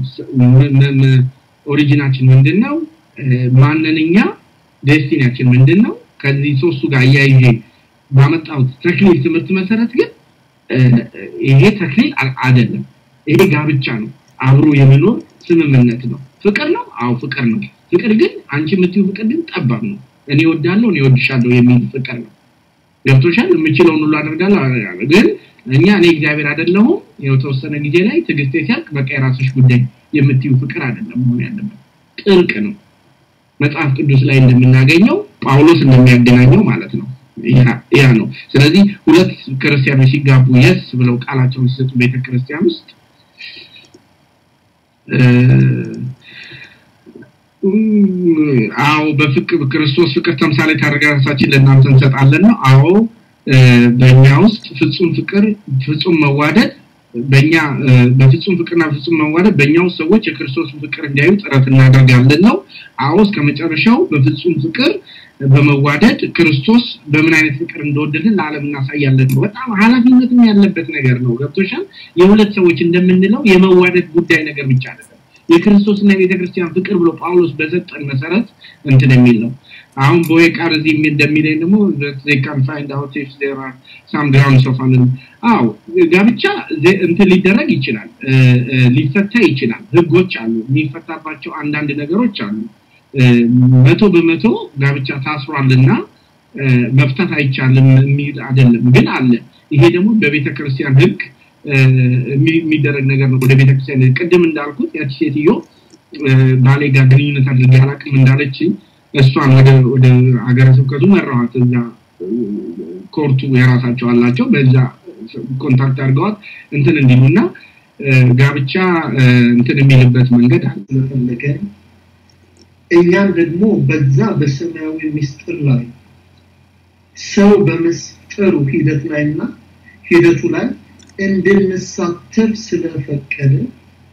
ኦሪጂናችን ምንድን ነው ማንንኛ ዴስቲኒያችን ምንድን ነው ከዚህ ሶስቱ ጋር እያይዤ ባመጣሁት ተክሊል ትምህርት መሰረት ግን ይሄ ተክሊል አይደለም ይሄ ጋብቻ ነው አብሮ የመኖር ስምምነት ነው ፍቅር ነው አዎ ፍቅር ነው ፍቅር ግን አንቺ የምትዩ ፍቅር ግን ጠባብ ነው እኔ ወዳለሁ እኔ ወድሻለሁ የሚል ፍቅር ነው ገብቶሻል የምችለውን ሁሉ አደርጋለሁ ግን እኛ እኔ እግዚአብሔር አይደለሁም የተወሰነ ጊዜ ላይ ትግስቴ ሲያልቅ በቃ የራስሽ ጉዳይ የምትዩ ፍቅር አይደለም መሆን ያለበት ጥርቅ ነው መጽሐፍ ቅዱስ ላይ እንደምናገኘው ጳውሎስ እንደሚያገናኘው ማለት ነው ያ ነው ስለዚህ ሁለት ክርስቲያኖች ሲጋቡ የስ ብለው ቃላቸውን ሲሰጡ ቤተክርስቲያን ውስጥ አዎ በፍቅር ክርስቶስ ፍቅር ተምሳሌ ታደርጋ ራሳችን ለእናንተ እንሰጣለን ነው አዎ በእኛ ውስጥ ፍጹም ፍቅር ፍጹም መዋደድ በእኛ በፍጹም ፍቅርና ፍጹም መዋደድ በእኛ ውስጥ ሰዎች የክርስቶስን ፍቅር እንዲያዩ ጥረት እናደርጋለን ነው አዎ እስከ መጨረሻው በፍጹም ፍቅር በመዋደድ ክርስቶስ በምን አይነት ፍቅር እንደወደድን ለዓለም እናሳያለን ነው በጣም ኃላፊነትም ያለበት ነገር ነው ገብቶሻል የሁለት ሰዎች እንደምንለው የመዋደድ ጉዳይ ነገር ብቻ አይደለም የክርስቶስና የቤተክርስቲያን ፍቅር ብሎ ጳውሎስ በሰጠን መሰረት እንትን የሚል ነው አሁን ቦይ ቃር እዚህ እንደሚለኝ ደግሞ they can find out if there are some grounds of an አዎ ጋብቻ እንትን ሊደረግ ይችላል ሊፈታ ይችላል ህጎች አሉ የሚፈታባቸው አንዳንድ ነገሮች አሉ መቶ በመቶ ጋብቻ ታስሯልና መፍታት አይቻልም የሚል አይደለም ግን አለ ይሄ ደግሞ በቤተ ክርስቲያን ህግ የሚደረግ ነገር ነው ወደ ቤተክርስቲያን ቅድም እንዳልኩት ያቺ ሴትዮ ባሌ ጋር ግንኙነት አድርጌ አላቅም እንዳለች እሷን ወደ ወደ ሀገረ ስብከቱ መራዋት እዛ ኮርቱ የራሳቸው አላቸው በዛ ኮንታክት አድርገዋት እንትን እንዲሉና ጋብቻ እንትን የሚልበት መንገድ አለ ስለፈለገ እኛም ደግሞ በዛ በሰማያዊ ምስጢር ላይ ሰው በምስጢሩ ሂደት ላይና ሂደቱ ላይ እንድንሳተፍ ስለፈቀደ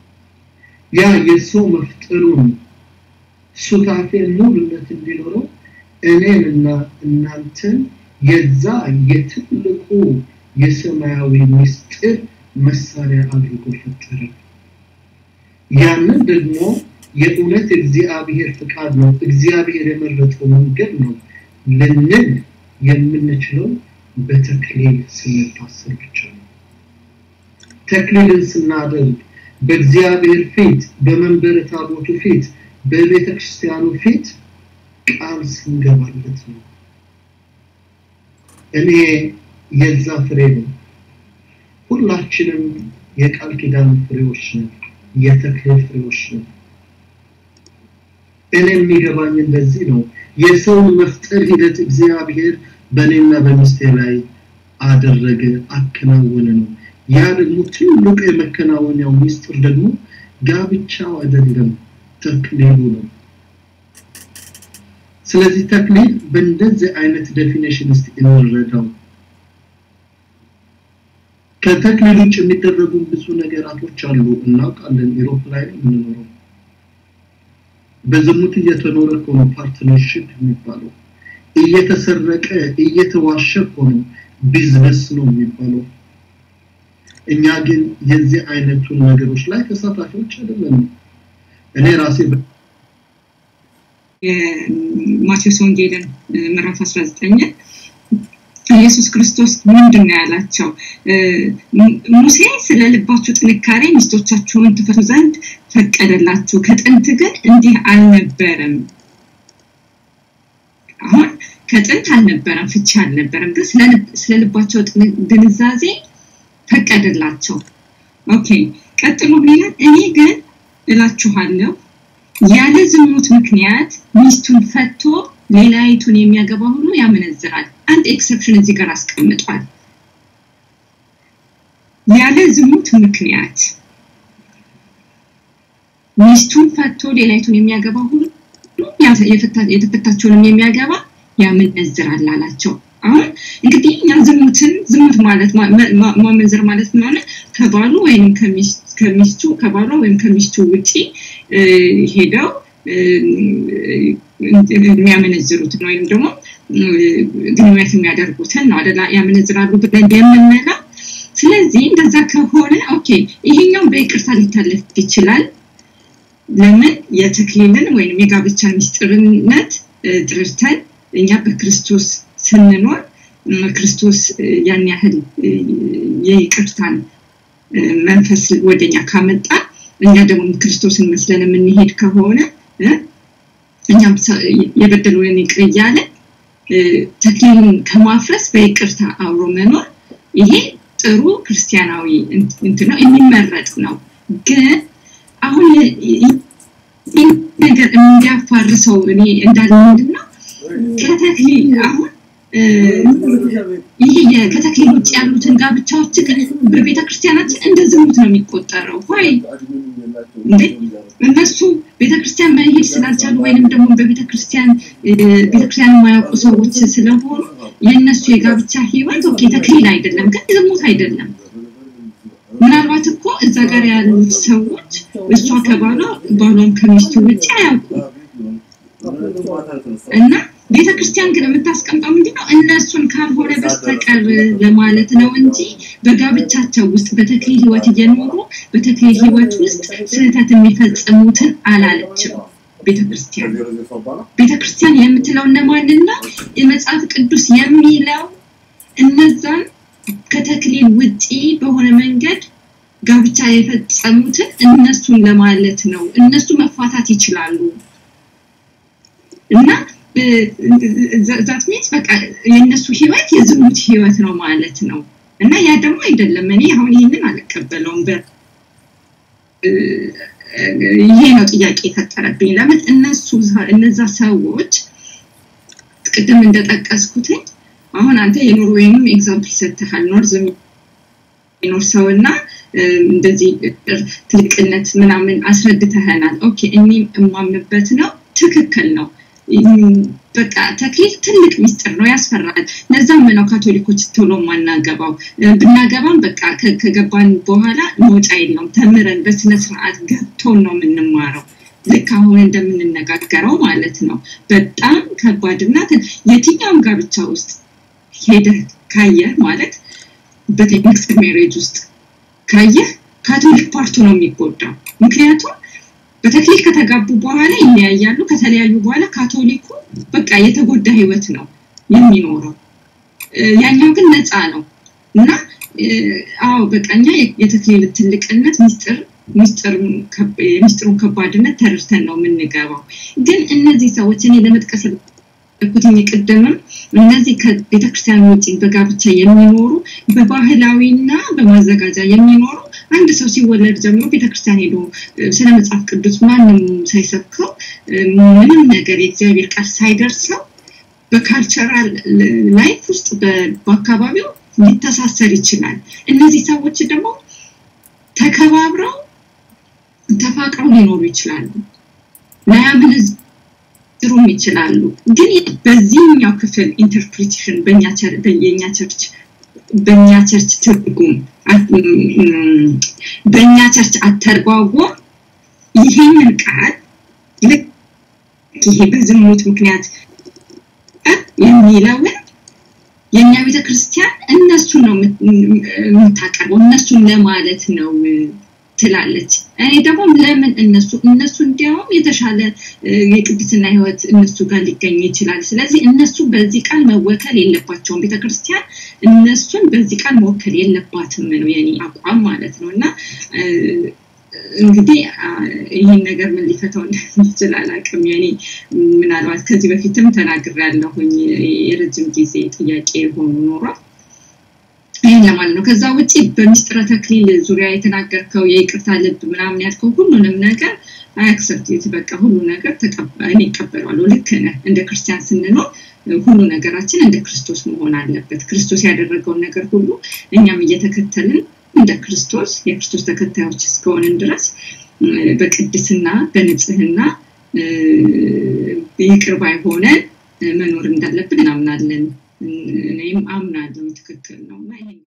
ያ የሰው መፍጠሩን ሱታፌ ሙሉነት እንዲኖረው እኔንና እናንተን የዛ የትልቁ የሰማያዊ ምስጢር መሳሪያ አድርጎ ፈጠረ። ያንን ደግሞ የእውነት እግዚአብሔር ፍቃድ ነው፣ እግዚአብሔር የመረጠው መንገድ ነው ልንል የምንችለው በተክሊል ስንታሰር ብቻ ነው። ተክሊልን ስናደርግ በእግዚአብሔር ፊት በመንበረ ታቦቱ ፊት በቤተ ክርስቲያኑ ፊት ቃል ስንገባለት ነው። እኔ የዛ ፍሬ ነው። ሁላችንም የቃል ኪዳን ፍሬዎች ነን፣ የተክሊል ፍሬዎች ነን። እኔ የሚገባኝ እንደዚህ ነው። የሰውን መፍጠር ሂደት እግዚአብሔር በእኔና በሚስቴ ላይ አደረገ፣ አከናወነ ነው። ያ ደግሞ ትልቁ የመከናወኛው ሚስጥር ደግሞ ጋብቻው አይደለም፣ ተክሊሉ ነው። ስለዚህ ተክሊል በእንደዚህ አይነት ዴፊኔሽን ውስጥ እንረዳው። ከተክሊል ውጭ የሚደረጉ ብዙ ነገራቶች አሉ፣ እናውቃለን። ኢሮፕ ላይ ነው የምንኖረው። በዝሙት እየተኖረ እኮ ነው ፓርትነርሽፕ የሚባለው። እየተሰረቀ እየተዋሸ እኮ ነው ቢዝነስ ነው የሚባለው። እኛ ግን የዚህ አይነቱን ነገሮች ላይ ተሳታፊዎች አይደለንም። እኔ ራሴ የማቴዎስ ወንጌልን ምዕራፍ 19 ኢየሱስ ክርስቶስ ምንድን ነው ያላቸው? ሙሴ ስለ ልባችሁ ጥንካሬ ሚስቶቻችሁን ትፈቱ ዘንድ ፈቀደላችሁ፣ ከጥንት ግን እንዲህ አልነበረም። አሁን ከጥንት አልነበረም፣ ፍቺ አልነበረም፣ ግን ስለ ልባቸው ድንዛዜ ፈቀደላቸው። ኦኬ፣ ቀጥሎ ምን ይላል? እኔ ግን እላችኋለሁ ያለ ዝሙት ምክንያት ሚስቱን ፈቶ ሌላይቱን የሚያገባ ሁሉ ያመነዝራል። አንድ ኤክሰፕሽን እዚህ ጋር አስቀምጧል። ያለ ዝሙት ምክንያት ሚስቱን ፈቶ ሌላይቱን የሚያገባ ሁሉ የተፈታቸውንም የሚያገባ ያመነዝራል አላቸው። አሁን እንግዲህ እኛ ዝሙትን ዝሙት ማለት ማመንዘር ማለት ምን ሆነ? ከባሉ ወይም ከሚስቱ ከባሏ ወይም ከሚስቱ ውጪ ሄደው የሚያመነዝሩትን ወይም ደግሞ ግንኙነት የሚያደርጉትን ነው አደላ ያመነዝራሉ ብለን የምንለው። ስለዚህ እንደዛ ከሆነ ኦኬ ይሄኛው በይቅርታ ሊታለፍ ይችላል። ለምን የተክሊልን ወይም የጋብቻ ሚስጥርነት ጥርተን እኛ በክርስቶስ ስንኖር ክርስቶስ ያን ያህል የይቅርታን መንፈስ ወደኛ ካመጣ እኛ ደግሞ ክርስቶስን መስለን የምንሄድ ከሆነ እኛም የበደሉንን ይቅር እያለ ተክሊልን ከማፍረስ በይቅርታ አብሮ መኖር ይሄ ጥሩ ክርስቲያናዊ እንትን ነው፣ የሚመረጥ ነው። ግን አሁን ይህ ነገር እንዲያፋርሰው እኔ እንዳለ ምንድን ነው ከተክሊል አሁን ይሄ ከተክሊል ውጭ ያሉትን ጋብቻዎች ግን በቤተ ክርስቲያናችን እንደ ዝሙት ነው የሚቆጠረው። ወይ እንዴ እነሱ ቤተ ክርስቲያን መሄድ ስላልቻሉ ወይንም ደግሞ በቤተ ክርስቲያን ቤተ ክርስቲያን የማያውቁ ሰዎች ስለሆኑ የእነሱ የጋብቻ ህይወት ኦኬ ተክሊል አይደለም፣ ግን ዝሙት አይደለም። ምናልባት እኮ እዛ ጋር ያሉት ሰዎች እሷ ከባሏ ባሏም ከሚስቱ ውጭ አያውቁም እና ቤተ ክርስቲያን ግን የምታስቀምጠው ምንድነው እነሱን ካልሆነ በስተቀር ለማለት ነው እንጂ በጋብቻቸው ውስጥ በተክሊል ህይወት እየኖሩ በተክሊል ህይወት ውስጥ ስህተት የሚፈጽሙትን አላለችም ቤተክርስቲያን። ቤተክርስቲያን የምትለው እነማንን ነው? የመጽሐፍ ቅዱስ የሚለው እነዛን ከተክሊል ውጪ በሆነ መንገድ ጋብቻ የፈጸሙትን እነሱን ለማለት ነው። እነሱ መፋታት ይችላሉ እና ዛት ሚንስ በቃ የእነሱ ህይወት የዝሙት ህይወት ነው ማለት ነው። እና ያ ደግሞ አይደለም። እኔ አሁን ይህንን አልቀበለውም። ይሄ ነው ጥያቄ የፈጠረብኝ። ለምን እነሱ እነዛ ሰዎች ቅድም እንደጠቀስኩትኝ አሁን አንተ የኖርዌይንም ኤግዛምፕል ሰጥተሃል። ኖርዝ የሚኖር ሰው እና እንደዚህ ትልቅነት ምናምን አስረድተህናል። ኦኬ እኔም እማምንበት ነው፣ ትክክል ነው። በቃ ተክሊል ትልቅ ሚስጥር ነው፣ ያስፈራል። ለዛም ነው ካቶሊኮች ቶሎ ማናገባው። ብናገባም በቃ ከገባን በኋላ መውጫ የለውም። ተምረን በስነ ስርዓት ገብቶ ቶን ነው የምንማረው ልክ አሁን እንደምንነጋገረው ማለት ነው በጣም ከባድና የትኛውም ጋብቻ ውስጥ ሄደህ ካየህ ማለት በሚክስድ ሜሬጅ ውስጥ ካየህ ካቶሊክ ፓርቱ ነው የሚጎዳው ምክንያቱም በተክሊል ከተጋቡ በኋላ ይለያያሉ ከተለያዩ በኋላ ካቶሊኩ በቃ የተጎዳ ህይወት ነው የሚኖረው ያኛው ግን ነፃ ነው እና አዎ በቃ እኛ የተክሊል ትልቅነት ሚስጥር የሚስጥሩን ከባድነት ተረድተን ነው የምንገባው ግን እነዚህ ሰዎች እኔ ለመጥቀስ ኩትኝ ቅድምም እነዚህ ከቤተክርስቲያን ውጭ በጋብቻ የሚኖሩ በባህላዊና በማዘጋጃ የሚኖሩ አንድ ሰው ሲወለድ ጀምሮ ቤተክርስቲያን ሄዶ ስለ መጽሐፍ ቅዱስ ማንም ሳይሰብከው ምንም ነገር የእግዚአብሔር ቃል ሳይደርሰው በካልቸራል ላይፍ ውስጥ በአካባቢው ሊተሳሰር ይችላል እነዚህ ሰዎች ደግሞ ተከባብረው ተፋቅረው ሊኖሩ ይችላሉ ላያምን ሊያስተምሩም ይችላሉ ግን በዚህኛው ክፍል ኢንተርፕሪቴሽን በእኛ ቸርች በእኛ ቸርች ትርጉም በእኛ ቸርች አተርጓጎም ይሄንን ቃል ልክ ይሄ በዝሙት ምክንያት የሚለውን የእኛ ቤተክርስቲያን እነሱን ነው የምታቀርበው እነሱን ለማለት ነው ትላለች እኔ ደግሞ ለምን እነሱ እነሱ እንዲያውም የተሻለ የቅድስና ህይወት እነሱ ጋር ሊገኝ ይችላል ስለዚህ እነሱ በዚህ ቃል መወከል የለባቸውም ቤተክርስቲያን እነሱን በዚህ ቃል መወከል የለባትም ነው የኔ አቋም ማለት ነው እና እንግዲህ ይህን ነገር ምን ሊፈታው እንደሚችል አላቅም የኔ ምናልባት ከዚህ በፊትም ተናግር ያለሁኝ የረጅም ጊዜ ጥያቄ የሆኑ ኖሯል ይህን ለማለት ነው ከዛ ውጭ በሚስጥረ ተክሊል ዙሪያ የተናገርከው የይቅርታ ልብ ምናምን ያልከው ሁሉንም ነገር አያክሰፕት በቃ ሁሉ ነገር እኔ ይቀበሏለሁ ልክ ነህ እንደ ክርስቲያን ስንኖር ሁሉ ነገራችን እንደ ክርስቶስ መሆን አለበት ክርስቶስ ያደረገውን ነገር ሁሉ እኛም እየተከተልን እንደ ክርስቶስ የክርስቶስ ተከታዮች እስከሆንን ድረስ በቅድስና በንጽህና ይቅር ባይ ሆነን መኖር እንዳለብን እናምናለን እኔም አምናለሁ ትክክል ነው እና